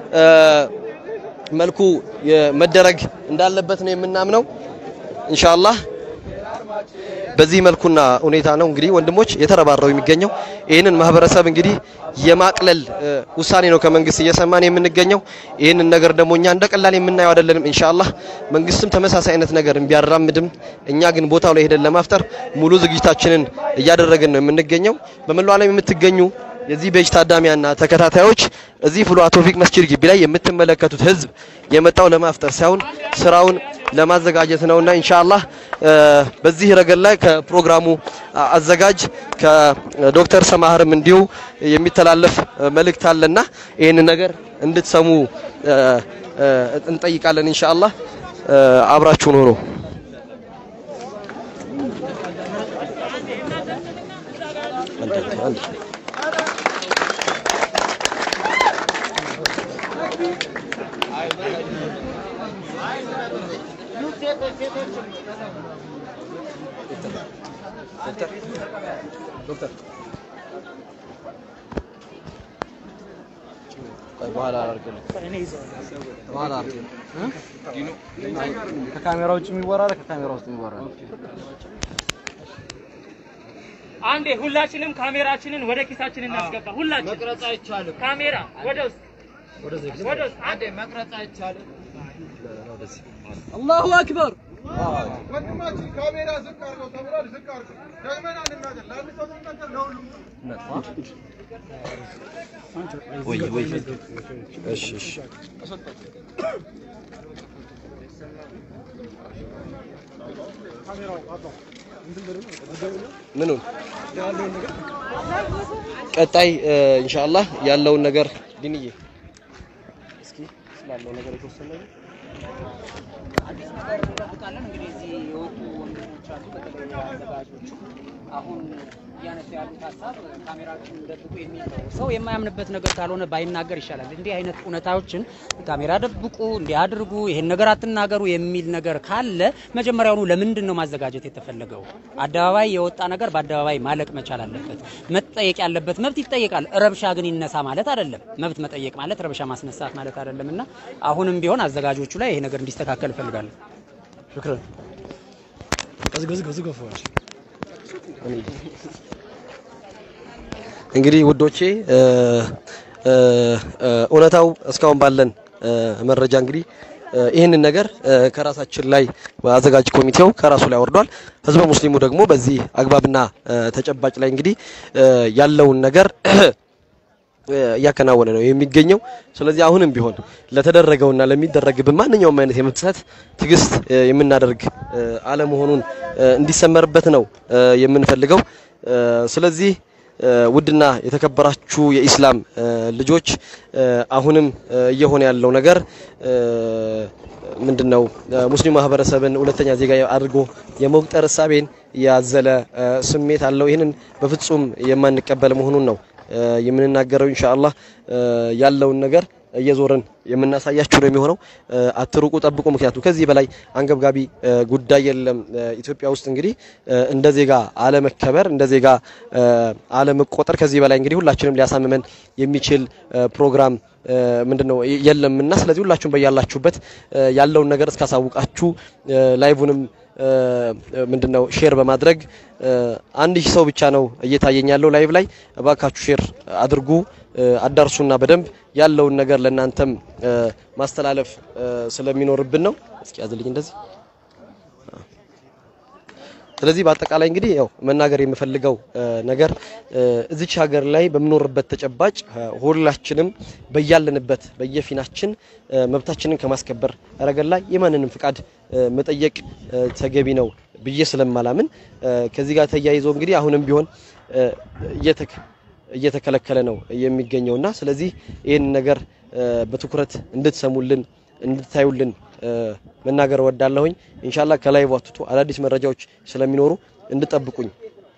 መልኩ መደረግ እንዳለበት ነው የምናምነው ኢንሻአላህ። በዚህ መልኩና ሁኔታ ነው እንግዲህ ወንድሞች የተረባረው የሚገኘው። ይህንን ማህበረሰብ እንግዲህ የማቅለል ውሳኔ ነው ከመንግስት እየሰማን የምንገኘው። ይህንን ነገር ደግሞ እኛ እንደ ቀላል የምናየው አይደለንም። ኢንሻአላህ መንግስትም ተመሳሳይ አይነት ነገር ቢያራምድም እኛ ግን ቦታው ላይ ሄደን ለማፍጠር ሙሉ ዝግጅታችንን እያደረግን ነው የምንገኘው። በመላው ዓለም የምትገኙ የዚህ ቤጅ ታዳሚያና ተከታታዮች እዚህ ፍሉሃ ቶፊቅ መስጂድ ግቢ ላይ የምትመለከቱት ህዝብ የመጣው ለማፍጠር ሳይሆን ስራውን ለማዘጋጀት ነውና ኢንሻአላህ በዚህ ረገድ ላይ ከፕሮግራሙ አዘጋጅ ከዶክተር ሰማህርም እንዲሁ የሚተላለፍ መልእክት አለና ይህን ነገር እንድትሰሙ እንጠይቃለን። ኢንሻአላህ አብራችሁን ሆኖ ከካሜራ ውጭ የሚወራ ከካሜራ ውስጥ የሚወራ አንዴ ሁላችንም ካሜራችንን ወደ ኪሳችን እናስገባ። ሁላችን መቅረጽ አይቻልም። ካሜራ ወደ ውስጥ ወደ ውስጥ አንዴ መቅረጽ አይቻልም። አላሁ አክበር ወንድማችን ካሜራ ዝቅ አድርገው ተብሏል። ዝቅ አድርገው ደግመን አንናገር። ለአንድ ሰው ስንናገር ለሁሉም ወይ ወይ እሺ እሺ ምኑን ቀጣይ ኢንሻአላህ ያለውን ነገር ዲንዬ እስኪ ስላለው ነገር የተወሰነ ነገር አዲስ ነገር እንጠብቃለን። እንግዲህ እዚህ የወጡ ወንድሞች አሉ፣ በተለይ አዘጋጆቹ አሁን እያነሱ ያሉት ሀሳብ ካሜራችሁን ደብቁ የሚል ነው። ሰው የማያምንበት ነገር ካልሆነ ባይናገር ይሻላል። እንዲህ አይነት እውነታዎችን ካሜራ ደብቁ፣ እንዲህ አድርጉ፣ ይሄን ነገር አትናገሩ የሚል ነገር ካለ መጀመሪያውኑ ለምንድን ነው ማዘጋጀት የተፈለገው? አደባባይ የወጣ ነገር በአደባባይ ማለቅ መቻል አለበት። መጠየቅ ያለበት መብት ይጠየቃል። ረብሻ ግን ይነሳ ማለት አይደለም። መብት መጠየቅ ማለት ረብሻ ማስነሳት ማለት አይደለም እና አሁንም ቢሆን አዘጋጆቹ ላይ ይሄ ነገር እንዲስተካከል እፈልጋለሁ። ሽክረን እንግዲህ ውዶቼ እ እ እ እውነታው እስካሁን ባለን እ መረጃ እንግዲህ እ ይህንን ነገር እ ከራሳችን ላይ አዘጋጅ ኮሚቴው ከራሱ ላይ ወርዷል። ህዝበ ሙስሊሙ ደግሞ በዚህ አግባብና እ ተጨባጭ ላይ እንግዲህ እ ያለውን ነገር እያከናወነ ነው የሚገኘው። ስለዚህ አሁንም ቢሆን ለተደረገውና ለሚደረግብን ማንኛውም አይነት የመብት ጥሰት ትዕግስት እ የምናደርግ እ አለመሆኑን እ እንዲሰመርበት ነው እ የምንፈልገው። እ ስለዚህ እ ውድና የተከበራችሁ የኢስላም እ ልጆች እ አሁንም እ እየሆነ ያለው ነገር እ ምንድነው ሙስሊም ማህበረሰብን ሁለተኛ ዜጋ አድርጎ የመቁጠር እሳቤን ያዘለ እ ስሜት አለው። ይህንን በፍጹም የማንቀበል መሆኑን ነው እ የምንናገረው ኢንሻአላህ እ ያለውን ነገር እየዞርን የምናሳያችሁ ነው የሚሆነው። እ አትሩቁ፣ ጠብቁ። ምክንያቱም ከዚህ በላይ አንገብጋቢ እ ጉዳይ የለም። እ ኢትዮጵያ ውስጥ እንግዲህ እ እንደ ዜጋ አለመከበር፣ እንደ ዜጋ እ አለመቆጠር ከዚህ በላይ እንግዲህ ሁላችንም ሊያሳምመን የሚችል እ ፕሮግራም እ ምንድነው የለምና ስለዚህ ሁላችሁም በያላችሁበት እ ያለውን ነገር እስካሳውቃችሁ እ ላይቭንም እ ምንድነው ሼር በማድረግ እ አንድ ሺህ ሰው ብቻ ነው እየታየኝ ያለው ላይቭ ላይ እባካችሁ ሼር አድርጉ እ አዳርሱና በደንብ ያለውን ነገር ለእናንተም እ ማስተላለፍ እ ስለሚኖርብን ነው። እስኪ ያዝልኝ እንደዚህ ስለዚህ በአጠቃላይ እንግዲህ ያው መናገር የምፈልገው እ ነገር እ እዚች ሀገር ላይ በምኖርበት ተጨባጭ እ ሁላችንም በያለንበት በየፊናችን እ መብታችንን ከማስከበር ረገድ ላይ የማንንም ፍቃድ እ መጠየቅ እ ተገቢ ነው ብዬ ስለማላምን እ ከዚህ ጋር ተያይዞ እንግዲህ አሁንም ቢሆን እ እየተከ እየተከለከለ ነው የሚገኘውና ስለዚህ ይህን ነገር እ በትኩረት እንድትሰሙልን እንድታዩልን እ መናገር ወዳለሁኝ። ኢንሻአላህ ከላይ ዋትቱ አዳዲስ መረጃዎች ስለሚኖሩ እንድጠብቁኝ።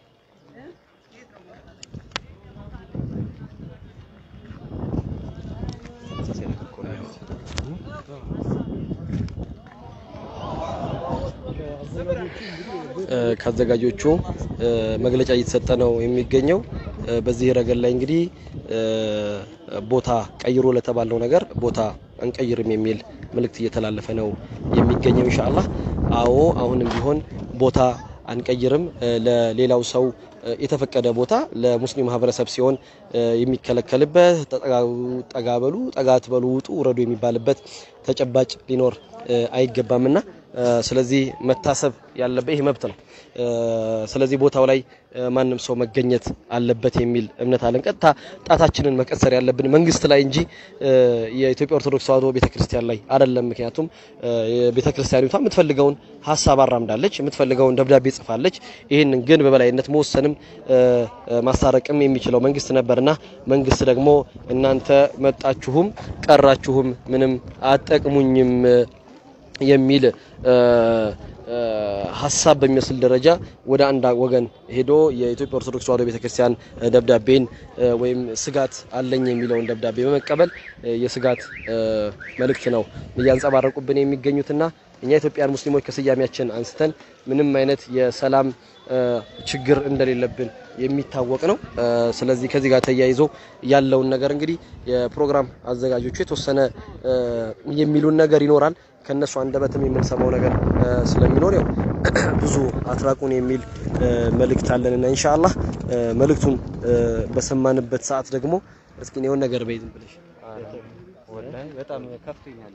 ከአዘጋጆቹ እ መግለጫ እየተሰጠ ነው የሚገኘው። እ በዚህ ረገድ ላይ እንግዲህ እ ቦታ ቀይሮ ለተባለው ነገር ቦታ አንቀይርም የሚል መልእክት እየተላለፈ ነው የሚገኘው። ኢንሻአላህ አዎ፣ አሁንም ቢሆን ቦታ አንቀይርም። እ ለሌላው ሰው እ የተፈቀደ ቦታ ለሙስሊም ማህበረሰብ ሲሆን እ የሚከለከልበት ጠጋ በሉ፣ ጠጋ ትበሉ፣ ውጡ፣ ውረዱ የሚባልበት ተጨባጭ ሊኖር እ አይገባምና እ ስለዚህ መታሰብ ያለበት ይህ መብት ነው። እ ስለዚህ ቦታው ላይ እ ማንም ሰው መገኘት አለበት የሚል እምነት አለን። ቀጥታ ጣታችንን መቀሰር ያለብን መንግስት ላይ እንጂ እ የኢትዮጵያ ኦርቶዶክስ ተዋሕዶ ቤተክርስቲያን ላይ አይደለም። ምክንያቱም እ ቤተክርስቲያኒቷ የምትፈልገውን ሀሳብ አራምዳለች፣ የምትፈልገውን ደብዳቤ ጽፋለች። ይህንን ግን በበላይነት መወሰንም እ ማስታረቅም የሚችለው መንግስት ነበርና መንግስት ደግሞ እናንተ መጣችሁም ቀራችሁም ምንም አጠቅሙኝም የሚል እ እ ሀሳብ በሚመስል ደረጃ ወደ አንድ ወገን ሄዶ የኢትዮጵያ ኦርቶዶክስ ተዋሕዶ ቤተክርስቲያን ደብዳቤን እ ወይም ስጋት አለኝ የሚለውን ደብዳቤ በመቀበል እ የስጋት እ መልእክት ነው እያንጸባረቁብን የሚገኙትና እኛ ኢትዮጵያን ሙስሊሞች ከስያሜያችን አንስተን ምንም አይነት የሰላም እ ችግር እንደሌለብን የሚታወቅ ነው። እ ስለዚህ ከዚህ ጋር ተያይዞ ያለውን ነገር እንግዲህ የፕሮግራም አዘጋጆቹ የተወሰነ እ የሚሉን ነገር ይኖራል። ከነሱ አንደበትም የምንሰማው ነገር እ ስለሚኖር ያው ብዙ አትራቁን የሚል መልእክት አለንና ኢንሻአላህ መልእክቱን በሰማንበት ሰዓት ደግሞ እስኪ የሆነ ነገር በይ ዝም ብለሽ በጣም ከፍቶኛል።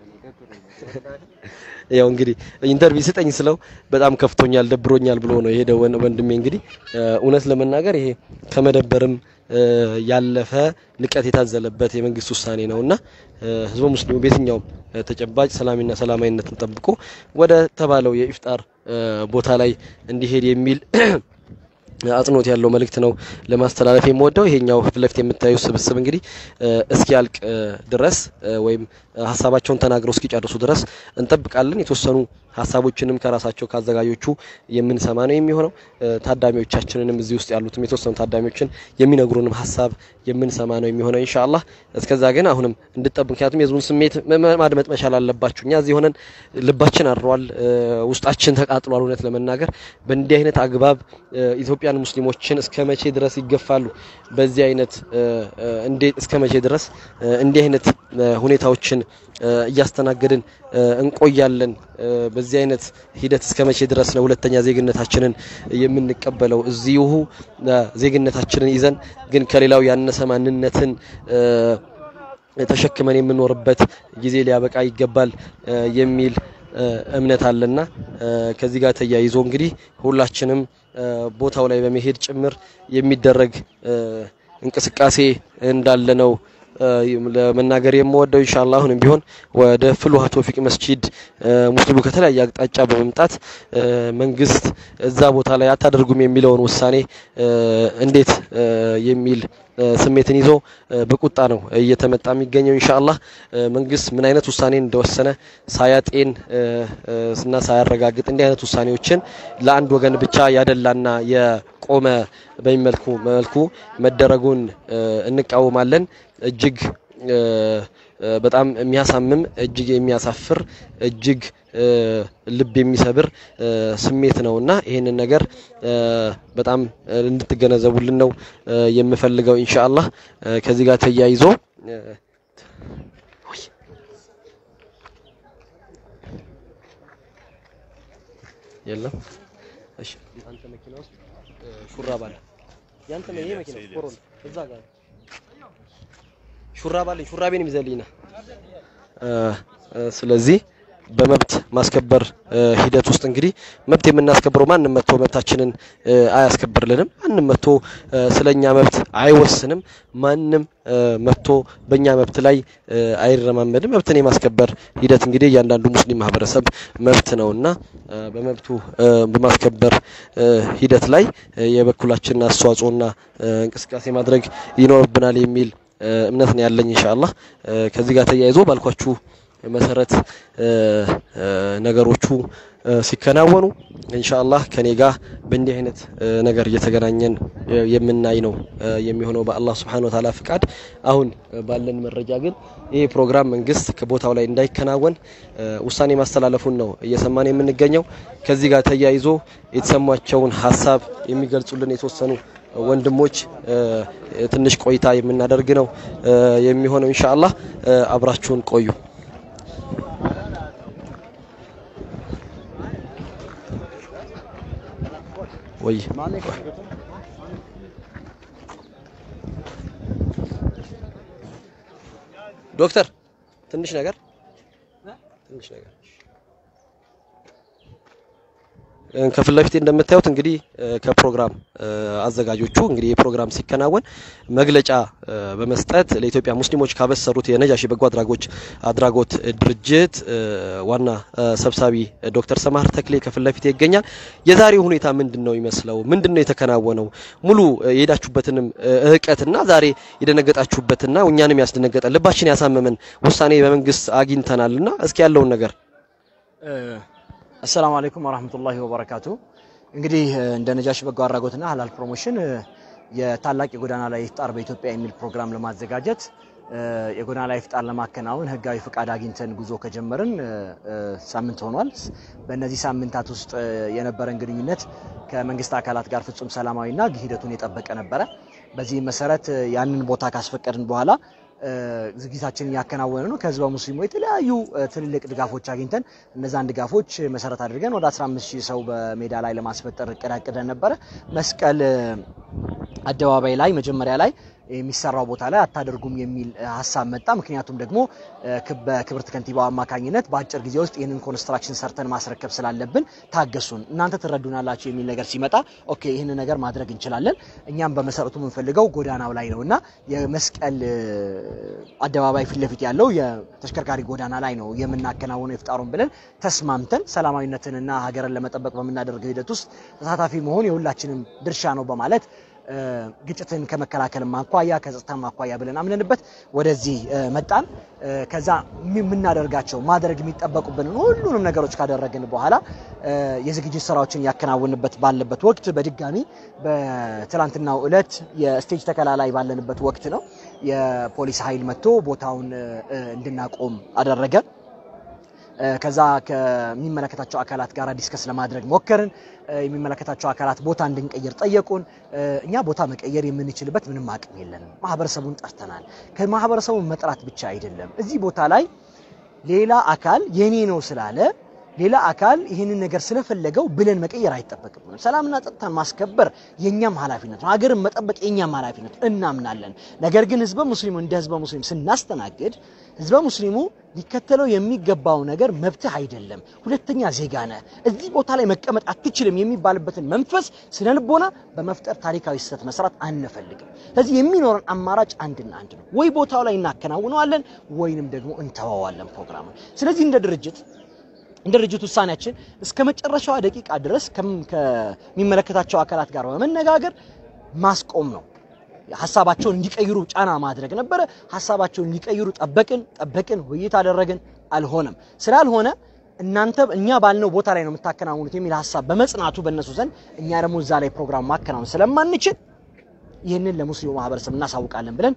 ያው እንግዲህ ኢንተርቪው ስጠኝ ስለው በጣም ከፍቶኛል፣ ደብሮኛል ብሎ ነው የሄደው ወንድሜ። እንግዲህ እውነት ለመናገር ይሄ ከመደበርም ያለፈ ንቀት የታዘለበት የመንግስት ውሳኔ ነውና ህዝበ ሙስሊሙ በየትኛውም ተጨባጭ ሰላምና ሰላማዊነትን ጠብቆ ወደ ተባለው የኢፍጣር ቦታ ላይ እንዲሄድ የሚል አጽንኦት ያለው መልእክት ነው ለማስተላለፍ የምወደው። ይሄኛው ፊት ለፊት የምታዩ ስብስብ እንግዲህ እስኪያልቅ ድረስ ወይም ሀሳባቸውን ተናግረው እስኪጨርሱ ድረስ እንጠብቃለን። የተወሰኑ ሀሳቦችንም ከራሳቸው ከአዘጋጆቹ የምንሰማ ነው የሚሆነው። ታዳሚዎቻችንንም እዚህ ውስጥ ያሉትም የተወሰኑ ታዳሚዎችን የሚነግሩንም ሀሳብ የምንሰማ ነው የሚሆነው ኢንሻአላህ። እስከዛ ግን አሁንም እንድጠብቅ፣ ምክንያቱም የህዝቡን ስሜት ማድመጥ መቻል አለባችሁ። እኛ እዚህ ሆነን ልባችን አድሯል፣ ውስጣችን ተቃጥሏል። እውነት ለመናገር በእንዲህ አይነት አግባብ ኢትዮጵያን ሙስሊሞችን እስከ መቼ ድረስ ይገፋሉ? በዚህ አይነት እንዴት እስከ መቼ ድረስ እንዲህ አይነት ሁኔታዎችን እያስተናገድን እንቆያለን? በዚህ አይነት ሂደት እስከ መቼ ድረስ ነው ሁለተኛ ዜግነታችንን የምንቀበለው? እዚሁ ዜግነታችንን ይዘን ግን ከሌላው ያነሰ ማንነትን ተሸክመን የምንኖርበት ጊዜ ሊያበቃ ይገባል የሚል እምነት አለና ከዚህ ጋር ተያይዞ እንግዲህ ሁላችንም ቦታው ላይ በመሄድ ጭምር የሚደረግ እንቅስቃሴ እንዳለ ነው ለመናገር የምወደው ኢንሻአላህ አሁንም ቢሆን ወደ ፍልውሃ ቶፊቅ መስጂድ ሙስሊሙ ከተለያየ አቅጣጫ በመምጣት መንግስት እዛ ቦታ ላይ አታደርጉም የሚለውን ውሳኔ እንዴት የሚል ስሜትን ይዞ በቁጣ ነው እየተመጣ የሚገኘው። ኢንሻአላህ መንግስት ምን አይነት ውሳኔ እንደወሰነ ሳያጤን እና ሳያረጋግጥ እንዲህ አይነት ውሳኔዎችን ለአንድ ወገን ብቻ ያደላና የቆመ በሚመልኩ መልኩ መደረጉን እንቃወማለን። እጅግ በጣም የሚያሳምም እጅግ የሚያሳፍር እጅግ ልብ የሚሰብር ስሜት ነውና ይህንን ነገር በጣም እንድትገነዘቡልን ነው የምፈልገው። ኢንሻአላህ ከዚህ ጋር ተያይዞ የለም። እሺ፣ አንተ መኪና ውስጥ ሹራብ አለ። ያንተ ነው ይሄ መኪና ኮሮላ እዛ ጋር ሹራብ አለኝ። ሹራቤን ይዘልኝና ስለዚህ በመብት ማስከበር ሂደት ውስጥ እንግዲህ መብት የምናስከብረው ማንም መጥቶ መብታችንን አያስከብርልንም። ማንም መጥቶ ስለኛ መብት አይወስንም። ማንም መጥቶ በእኛ መብት ላይ አይረማመድም። መብትን የማስከበር ሂደት እንግዲህ እያንዳንዱ ሙስሊም ማህበረሰብ መብት ነውና በመብቱ በማስከበር ሂደት ላይ የበኩላችንን አስተዋጽኦና እንቅስቃሴ ማድረግ ይኖርብናል የሚል እምነት ነው ያለኝ ኢንሻአላህ። ከዚህ ጋር ተያይዞ ባልኳችሁ መሰረት ነገሮቹ ሲከናወኑ ኢንሻአላህ ከኔ ጋር በእንዲህ አይነት ነገር እየተገናኘን የምናይ ነው የሚሆነው በአላህ Subhanahu Wa Ta'ala ፍቃድ። አሁን ባለን መረጃ ግን ይሄ ፕሮግራም መንግስት ከቦታው ላይ እንዳይከናወን ውሳኔ ማስተላለፉን ነው እየሰማን የምንገኘው። ከዚህ ጋር ተያይዞ የተሰማቸውን ሀሳብ የሚገልጹልን የተወሰኑ ወንድሞች ትንሽ ቆይታ የምናደርግ ነው የሚሆነው ኢንሻአላህ። አብራችሁን ቆዩ። ወይ ዶክተር ትንሽ ነገር ትንሽ ነገር ከፊት ለፊቴ እንደምታዩት እንግዲህ ከፕሮግራም አዘጋጆቹ እንግዲህ የፕሮግራም ሲከናወን መግለጫ በመስጠት ለኢትዮጵያ ሙስሊሞች ካበሰሩት የነጃሺ በጎ አድራጎች አድራጎት ድርጅት ዋና ሰብሳቢ ዶክተር ሰማህር ተክሌ ከፊት ለፊቴ ይገኛል። የዛሬው ሁኔታ ምንድን ነው ይመስለው? ምንድን ነው የተከናወነው? ሙሉ የሄዳችሁበትንም እህቀትና ዛሬ የደነገጣችሁበትና እኛንም ያስደነገጠ ልባችን ያሳመመን ውሳኔ በመንግስት አግኝተናልና እስኪ ያለውን ነገር አሰላሙ አለይኩም ወራህመቱላሂ ወበረካቱ። እንግዲህ እንደ ነጃሺ በጎ አድራጎትና ሀላል ፕሮሞሽን የታላቅ የጎዳና ላይ ኢፍጣር በኢትዮጵያ የሚል ፕሮግራም ለማዘጋጀት የጎዳና ላይ ኢፍጣር ለማከናወን ህጋዊ ፍቃድ አግኝተን ጉዞ ከጀመርን ሳምንት ሆኗል። በእነዚህ ሳምንታት ውስጥ የነበረን ግንኙነት ከመንግስት አካላት ጋር ፍጹም ሰላማዊና ሂደቱን የጠበቀ ነበረ። በዚህ መሰረት ያንን ቦታ ካስፈቀድን በኋላ ዝግጅታችንን እያከናወነ ነው። ከህዝበ ሙስሊሙ የተለያዩ ትልልቅ ድጋፎች አግኝተን እነዛን ድጋፎች መሰረት አድርገን ወደ 15 ሺህ ሰው በሜዳ ላይ ለማስፈጠር እቅድ አቅደን ነበረ። መስቀል አደባባይ ላይ መጀመሪያ ላይ የሚሰራው ቦታ ላይ አታደርጉም የሚል ሀሳብ መጣ። ምክንያቱም ደግሞ በክብርት ከንቲባው አማካኝነት በአጭር ጊዜ ውስጥ ይህንን ኮንስትራክሽን ሰርተን ማስረከብ ስላለብን ታገሱን፣ እናንተ ትረዱናላችሁ የሚል ነገር ሲመጣ ኦኬ ይህንን ነገር ማድረግ እንችላለን። እኛም በመሰረቱ የምንፈልገው ጎዳናው ላይ ነው እና የመስቀል አደባባይ ፊት ለፊት ያለው የተሽከርካሪ ጎዳና ላይ ነው የምናከናውነው ይፍጣሩን ብለን ተስማምተን ሰላማዊነትንና ሀገርን ለመጠበቅ በምናደርገው ሂደት ውስጥ ተሳታፊ መሆን የሁላችንም ድርሻ ነው በማለት ግጭትን ከመከላከል አኳያ ከጸጥታ አኳያ ብለን አምነንበት ወደዚህ መጣን። ከዛ የምናደርጋቸው ማድረግ የሚጠበቁብንን ሁሉንም ነገሮች ካደረግን በኋላ የዝግጅት ስራዎችን ያከናውንበት ባለበት ወቅት በድጋሚ በትላንትናው ዕለት የስቴጅ ተከላ ላይ ባለንበት ወቅት ነው የፖሊስ ኃይል መጥቶ ቦታውን እንድናቆም አደረገ። ከዛ ከሚመለከታቸው አካላት ጋር ዲስከስ ለማድረግ ሞከርን። የሚመለከታቸው አካላት ቦታ እንድንቀይር ጠየቁን። እኛ ቦታ መቀየር የምንችልበት ምንም አቅም የለንም። ማህበረሰቡን ጠርተናል። ከማህበረሰቡ መጥራት ብቻ አይደለም፣ እዚህ ቦታ ላይ ሌላ አካል የኔ ነው ስላለ ሌላ አካል ይህንን ነገር ስለፈለገው ብለን መቀየር አይጠበቅብንም። ሰላምና ጸጥታን ማስከበር የኛም ኃላፊነት ነው። ሀገርን መጠበቅ የኛም ኃላፊነት እናምናለን። ነገር ግን ህዝበ ሙስሊሙ እንደ ህዝበ ሙስሊም ስናስተናግድ ህዝበ ሙስሊሙ ሊከተለው የሚገባው ነገር መብትህ አይደለም፣ ሁለተኛ ዜጋ ነህ፣ እዚህ ቦታ ላይ መቀመጥ አትችልም የሚባልበትን መንፈስ ስነ ልቦና በመፍጠር ታሪካዊ ስህተት መስራት አንፈልግም። ስለዚህ የሚኖረን አማራጭ አንድና አንድ ነው። ወይ ቦታው ላይ እናከናውነዋለን ወይንም ደግሞ እንተዋዋለን ፕሮግራሙን። ስለዚህ እንደ ድርጅት እንደ ድርጅት ውሳኔያችን እስከ መጨረሻዋ ደቂቃ ድረስ ከሚመለከታቸው አካላት ጋር በመነጋገር ማስቆም ነው። ሀሳባቸውን እንዲቀይሩ ጫና ማድረግ ነበረ። ሀሳባቸውን እንዲቀይሩ ጠበቅን ጠበቅን፣ ውይይት አደረግን፣ አልሆነም። ስላልሆነ እናንተ እኛ ባልነው ቦታ ላይ ነው የምታከናውኑት የሚል ሀሳብ በመጽናቱ በእነሱ ዘንድ እኛ ደግሞ እዛ ላይ ፕሮግራም ማከናወን ስለማንችል ይህንን ለሙስሊሙ ማህበረሰብ እናሳውቃለን ብለን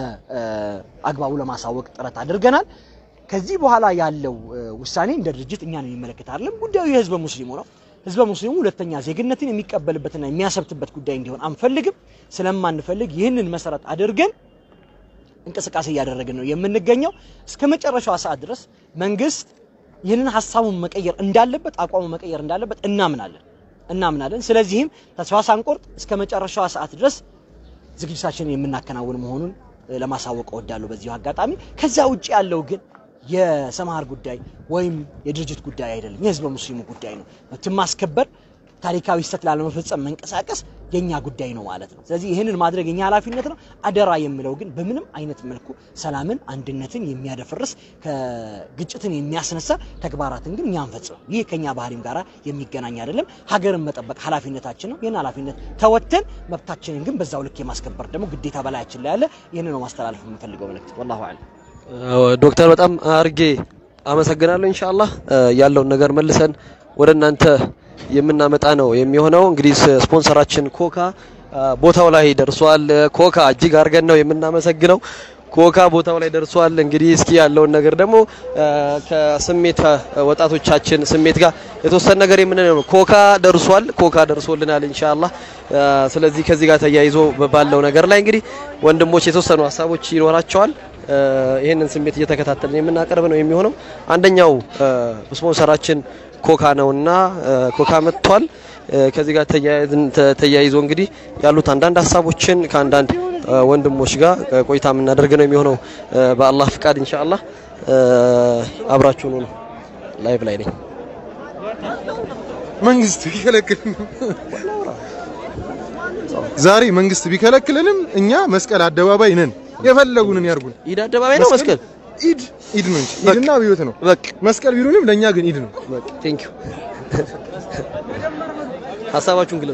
በአግባቡ ለማሳወቅ ጥረት አድርገናል። ከዚህ በኋላ ያለው ውሳኔ እንደ ድርጅት እኛን የሚመለከት አይደለም። ጉዳዩ የህዝበ ሙስሊሙ ነው። ህዝበ ሙስሊሙ ሁለተኛ ዜግነትን የሚቀበልበትና የሚያሰብትበት ጉዳይ እንዲሆን አንፈልግም። ስለማንፈልግ ይህንን መሰረት አድርገን እንቅስቃሴ እያደረግን ነው የምንገኘው። እስከ መጨረሻዋ ሰዓት ድረስ መንግስት ይህንን ሀሳቡን መቀየር እንዳለበት፣ አቋሙ መቀየር እንዳለበት እናምናለን እናምናለን። ስለዚህም ተስፋ ሳንቆርጥ እስከ መጨረሻዋ ሰዓት ድረስ ዝግጅታችንን የምናከናውን መሆኑን ለማሳወቅ እወዳለሁ በዚሁ አጋጣሚ። ከዛ ውጭ ያለው ግን የሰማሃር ጉዳይ ወይም የድርጅት ጉዳይ አይደለም፣ የህዝበ ሙስሊሙ ጉዳይ ነው። መብትን ማስከበር፣ ታሪካዊ ስህተት ላለመፈጸም መንቀሳቀስ የኛ ጉዳይ ነው ማለት ነው። ስለዚህ ይህንን ማድረግ የኛ ኃላፊነት ነው። አደራ የምለው ግን በምንም አይነት መልኩ ሰላምን፣ አንድነትን የሚያደፈርስ ከግጭትን የሚያስነሳ ተግባራትን ግን እኛ አንፈጽምም። ይህ ከኛ ባህሪም ጋር የሚገናኝ አይደለም። ሀገርን መጠበቅ ኃላፊነታችን ነው። ይህን ኃላፊነት ተወተን መብታችንን ግን በዛው ልክ የማስከበር ደግሞ ግዴታ በላያችን ላይ ያለ ይህን ነው ማስተላለፍ የምንፈልገው መልእክት። ወላሁ አዕለም። ዶክተር በጣም አርጌ አመሰግናለሁ። ኢንሻአላህ ያለውን ነገር መልሰን ወደ እናንተ የምናመጣ ነው የሚሆነው። እንግዲህ ስፖንሰራችን ኮካ ቦታው ላይ ደርሷል። ኮካ እጅግ አድርገን ነው የምናመሰግነው። ኮካ ቦታው ላይ ደርሷል። እንግዲህ እስኪ ያለውን ነገር ደግሞ ከስሜት ወጣቶቻችን ስሜት ጋር የተወሰነ ነገር የምንለው ነው። ኮካ ደርሷል። ኮካ ደርሶልናል ኢንሻአላህ። ስለዚህ ከዚህ ጋር ተያይዞ ባለው ነገር ላይ እንግዲህ ወንድሞች የተወሰኑ ሀሳቦች ይኖራቸዋል። ይህንን ስሜት እየተከታተልን የምናቀርብ ነው የሚሆነው። አንደኛው ስፖንሰራችን ኮካ ነውና ኮካ መጥቷል። ከዚህ ጋር ተያይዞ እንግዲህ ያሉት አንዳንድ ሀሳቦችን ከአንዳንድ ወንድሞች ጋር ቆይታ የምናደርግ ነው የሚሆነው በአላህ ፍቃድ ኢንሻአላህ። አብራችሁኑ ነው። ላይቭ ላይ ነኝ። መንግስት ቢከለክልንም ዛሬ መንግስት ቢከለክልንም እኛ መስቀል አደባባይ ነን። የፈለጉንን ያርጉን። ኢድ አደባባይ ነው መስቀል ኢድ ኢድ ነው እንጂ ኢድና አብዮት ነው። በቃ መስቀል ቢሉንም ለእኛ ግን ኢድ ነው። ቴንክ ዩ ሀሳባችሁን ግለጹ።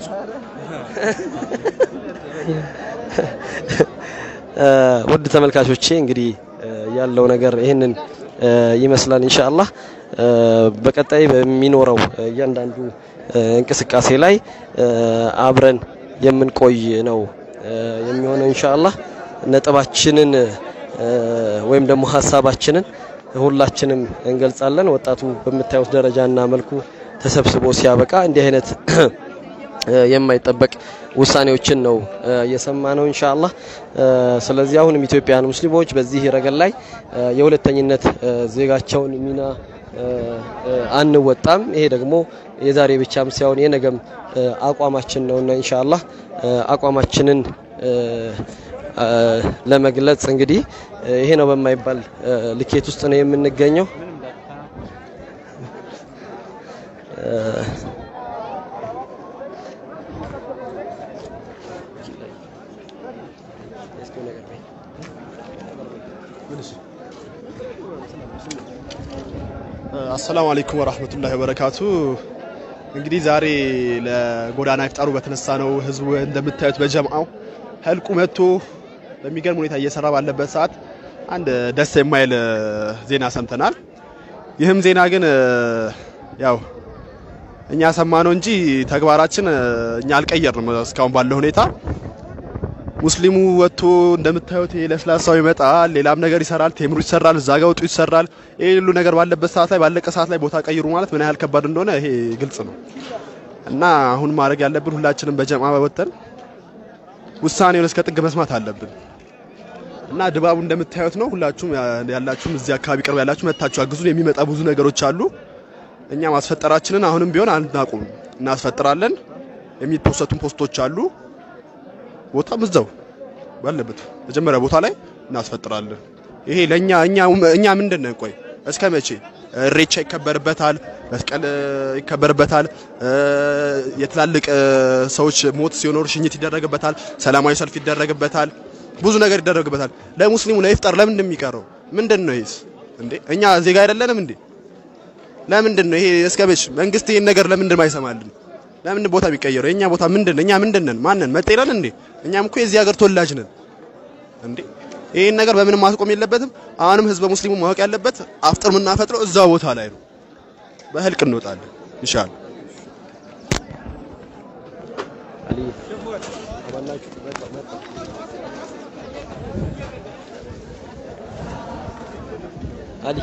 ውድ ተመልካቾቼ እንግዲህ ያለው ነገር ይህንን ይመስላል። ኢንሻአላህ በቀጣይ በሚኖረው እያንዳንዱ እንቅስቃሴ ላይ አብረን የምንቆይ ነው የሚሆነው ኢንሻአላህ። ነጥባችንን ወይም ደግሞ ሀሳባችንን ሁላችንም እንገልጻለን። ወጣቱ በምታዩት ደረጃና መልኩ ተሰብስቦ ሲያበቃ እንዲህ አይነት የማይጠበቅ ውሳኔዎችን ነው እየሰማ ነው ኢንሻአላህ። ስለዚህ አሁንም ኢትዮጵያውያን ሙስሊሞች በዚህ ረገድ ላይ የሁለተኝነት ዜጋቸውን ሚና አንወጣም። ይሄ ደግሞ የዛሬ ብቻም ሳይሆን የነገም አቋማችን ነውና ኢንሻአላህ አቋማችንን ለመግለጽ እንግዲህ ይሄ ነው በማይባል ልኬት ውስጥ ነው የምንገኘው። አሰላሙ አለይኩም ወራህመቱላሂ ወበረካቱ። እንግዲህ ዛሬ ለጎዳና ኢፍጣሩ በተነሳ ነው ህዝቡ እንደምታዩት በጀምዓው ህልቁ መጥቶ በሚገርም ሁኔታ እየሰራ ባለበት ሰዓት አንድ ደስ የማይል ዜና ሰምተናል። ይህም ዜና ግን ያው እኛ ሰማነው እንጂ ተግባራችን እኛ አልቀየርንም። እስካሁን ባለው ሁኔታ ሙስሊሙ ወጥቶ እንደምታዩት ይሄ ለስላሳው ይመጣል፣ ሌላም ነገር ይሰራል፣ ቴምሩ ይሰራል፣ እዛ ጋ ወጡ ይሰራል። ይሄ ሁሉ ነገር ባለበት ሰዓት ላይ ባለቀ ሰዓት ላይ ቦታ ቀይሩ ማለት ምን ያህል ከባድ እንደሆነ ይሄ ግልጽ ነው እና አሁን ማድረግ ያለብን ሁላችንም በጀማ በወጠን ውሳኔውን እስከ ጥግ መስማት አለብን እና ድባቡ እንደምታዩት ነው። ሁላችሁም ያላችሁም እዚህ አካባቢ ቅርብ ያላችሁ መታችሁ አግዙን። የሚመጣ ብዙ ነገሮች አሉ። እኛ ማስፈጠራችንን አሁንም ቢሆን አናቁም፣ እናስፈጥራለን። የሚፖሰቱን ፖስቶች አሉ ቦታም እዛው ባለበት መጀመሪያ ቦታ ላይ እናስፈጥራለን። ይሄ ለኛ እኛ እኛ ምንድን ነን? ቆይ እስከ መቼ እሬቻ ይከበርበታል፣ መስቀል ይከበርበታል፣ የትላልቅ ሰዎች ሞት ሲኖር ሽኝት ይደረግበታል፣ ሰላማዊ ሰልፍ ይደረግበታል፣ ብዙ ነገር ይደረግበታል። ለሙስሊሙ ለኢፍጣር ለምንድን ነው የሚቀረው? ምንድን ነው ይሄስ? እንዴ እኛ ዜጋ አይደለንም እንዴ? ለምንድን ነው ይሄ እስከ መቼ መንግስት ይሄን ነገር ለምንድን አይሰማልን? ለምን ቦታ ቢቀየረው? የኛ ቦታ ምንድን እኛ ምንድን ነን? ማንን መጤነን እንዴ? እኛም እኮ የዚህ ሀገር ተወላጅ ነን እንዴ። ይሄን ነገር በምንም ማስቆም የለበትም። አሁንም ህዝበ ሙስሊሙ ማወቅ ያለበት አፍጥር የምናፈጥረው እዛው ቦታ ላይ ነው። በህልቅ እንወጣለን ኢንሻአላህ። አሊ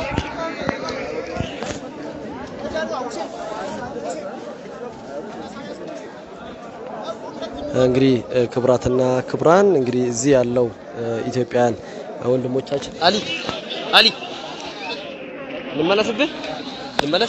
እንግዲህ ክብራትና ክብራን እንግዲህ እዚህ ያለው ኢትዮጵያውያን ወንድሞቻችን አሊ አሊ ልመለስብህ ልመለስ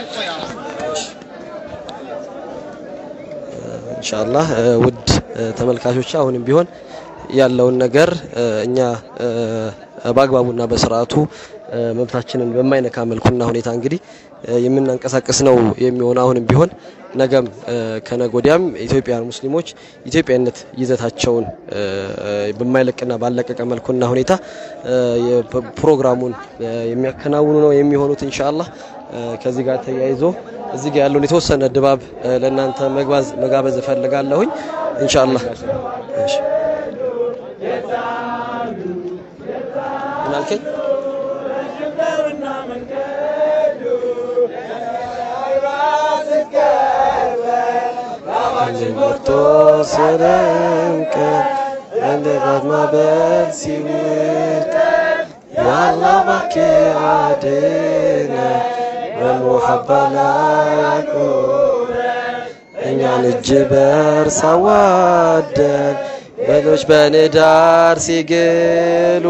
ኢንሻአላህ ውድ ተመልካቾች አሁንም ቢሆን ያለውን ነገር እኛ በአግባቡና በስርዓቱ መብታችንን በማይነካ መልኩና ሁኔታ እንግዲህ የምናንቀሳቀስ ነው የሚሆን አሁንም ቢሆን ነገም ከነገ ወዲያም ኢትዮጵያውያን ሙስሊሞች ኢትዮጵያዊነት ይዘታቸውን በማይለቅና ባለቀቀ መልኩና ሁኔታ ፕሮግራሙን የሚያከናውኑ ነው የሚሆኑት ኢንሻአላህ። ከዚህ ጋር ተያይዞ እዚህ ጋር ያለውን የተወሰነ ድባብ ለእናንተ መግባዝ መጋበዝ እፈልጋለሁኝ ኢንሻአላህ። እሺ ምን አልከኝ? ወጥቶ ሲደምቅ እንደ ጋት ማዕበል ሲውጥ ያአላህ እባክህ አድነን በሙሐባ ላይ አቁመን እኛን እጅ በእርስ አዋደን በሎች በንዳር ሲግሉ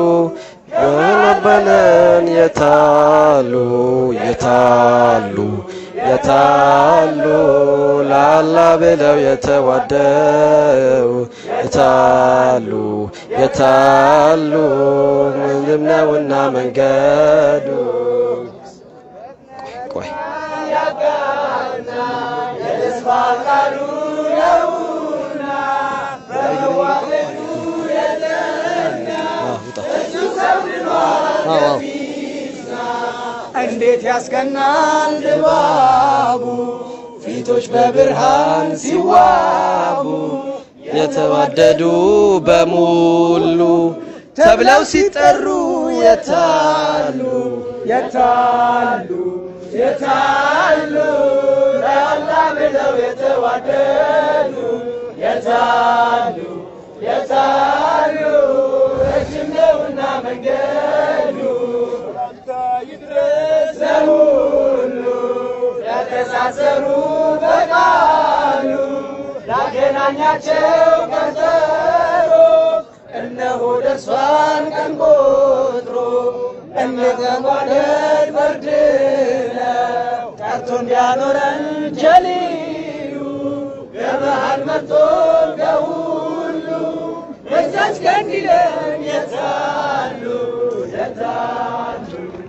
በነበለን የታሉ የታሉ የታሉ ላላ ብለው የተዋደው የታሉ የታሉ ምንም ነውና መንገዱ ቆይ እንዴት ያስቀናል ድባቡ ፊቶች በብርሃን ሲዋቡ የተዋደዱ በሙሉ ተብለው ሲጠሩ የታሉ የታሉ የታሉ ለአላህ ብለው የተዋደዱ የታሉ የታሉ ረጅም ነውና መንገዱ ይድረስ ለሁሉ ያተሳሰሩ በቃሉ ያገናኛቸው ቀጠሮ እነሆ ደርሷል ቀን ቆጥሮ እንተጓደድ በርድ ነው ጠርቶ እንዲያኖረን ጀሊሉ ገበሃል መጥቶ ከሁሉ በዛች ቀን ይለን የታሉ የታሉ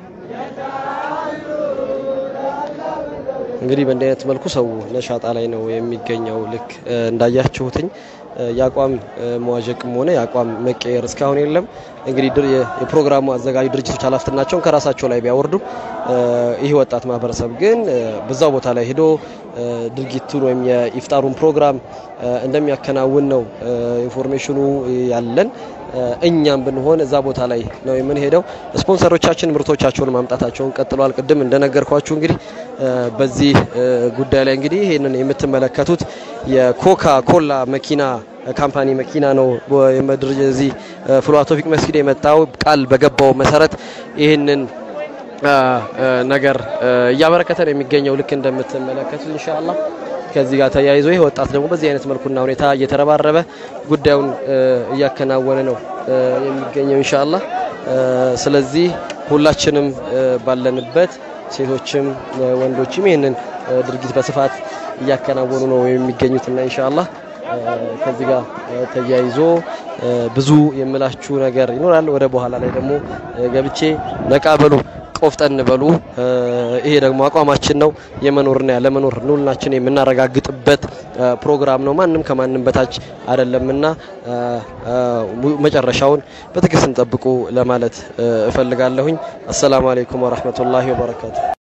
እንግዲህ በእንዲህ አይነት መልኩ ሰው ነሻጣ ላይ ነው የሚገኘው። ልክ እ፣ እንዳያችሁትኝ እ፣ የአቋም እ፣ መዋዠቅም ሆነ የአቋም መቀየር እስካሁን የለም። እንግዲህ ድር- የ- የፕሮግራሙ አዘጋጅ ድርጅቶች ኃላፊነታቸውን ከራሳቸው ላይ ቢያወርዱ እ፣ ይህ ወጣት ማህበረሰብ ግን እ፣ በዛው ቦታ ላይ ሄዶ እ፣ ድርጊቱን ወይም የኢፍጣሩን ፕሮግራም እ፣ እንደሚያከናውን ነው እ፣ ኢንፎርሜሽኑ ያለን። እ፣ እኛም ብንሆን እዛ ቦታ ላይ ነው የምንሄደው። ስፖንሰሮቻችን ምርቶቻቸውን ማምጣታቸውን ቀጥለዋል። ቅድም እንደነገርኳችሁ እንግዲህ እ፣ በዚህ እ፣ ጉዳይ ላይ እንግዲህ ይህንን የምትመለከቱት የኮካ ኮላ መኪና ካምፓኒ መኪና ነው። በ- የመድር እዚህ እ፣ ፍልውሃ ቶፊቅ መስጊድ የመጣው ቃል በገባው መሰረት ይህንን እ፣ እ፣ ነገር እ፣ እያበረከተ ነው የሚገኘው ልክ እንደምትመለከቱት ኢንሻአላህ። ከዚህ ጋር ተያይዞ ይህ ወጣት ደግሞ በዚህ አይነት መልኩና ሁኔታ እየተረባረበ ጉዳዩን እ፣ እያከናወነ ነው እ፣ የሚገኘው ኢንሻአላህ። እ፣ ስለዚህ ሁላችንም እ፣ ባለንበት ሴቶችም እ፣ ወንዶችም ይህንን እ፣ ድርጊት በስፋት እያከናወኑ ነው የሚገኙትና ኢንሻአላህ እ፣ ከዚህ ጋር እ፣ ተያይዞ እ፣ ብዙ የምላችሁ ነገር ይኖራል። ወደ በኋላ ላይ ደግሞ እ፣ ገብቼ ነቃ በሉ ቆፍጠን በሉ። እ፣ ይሄ ደግሞ አቋማችን ነው። የመኖርና ያለመኖር ኑልናችን የምናረጋግጥበት እ፣ ፕሮግራም ነው። ማንም ከማንም በታች አይደለምና እ፣ እ፣ mu- መጨረሻውን በትዕግስት እንጠብቁ ለማለት እ፣ እፈልጋለሁኝ። አሰላሙ አለይኩም ወራህመቱላሂ ወበረካቱ።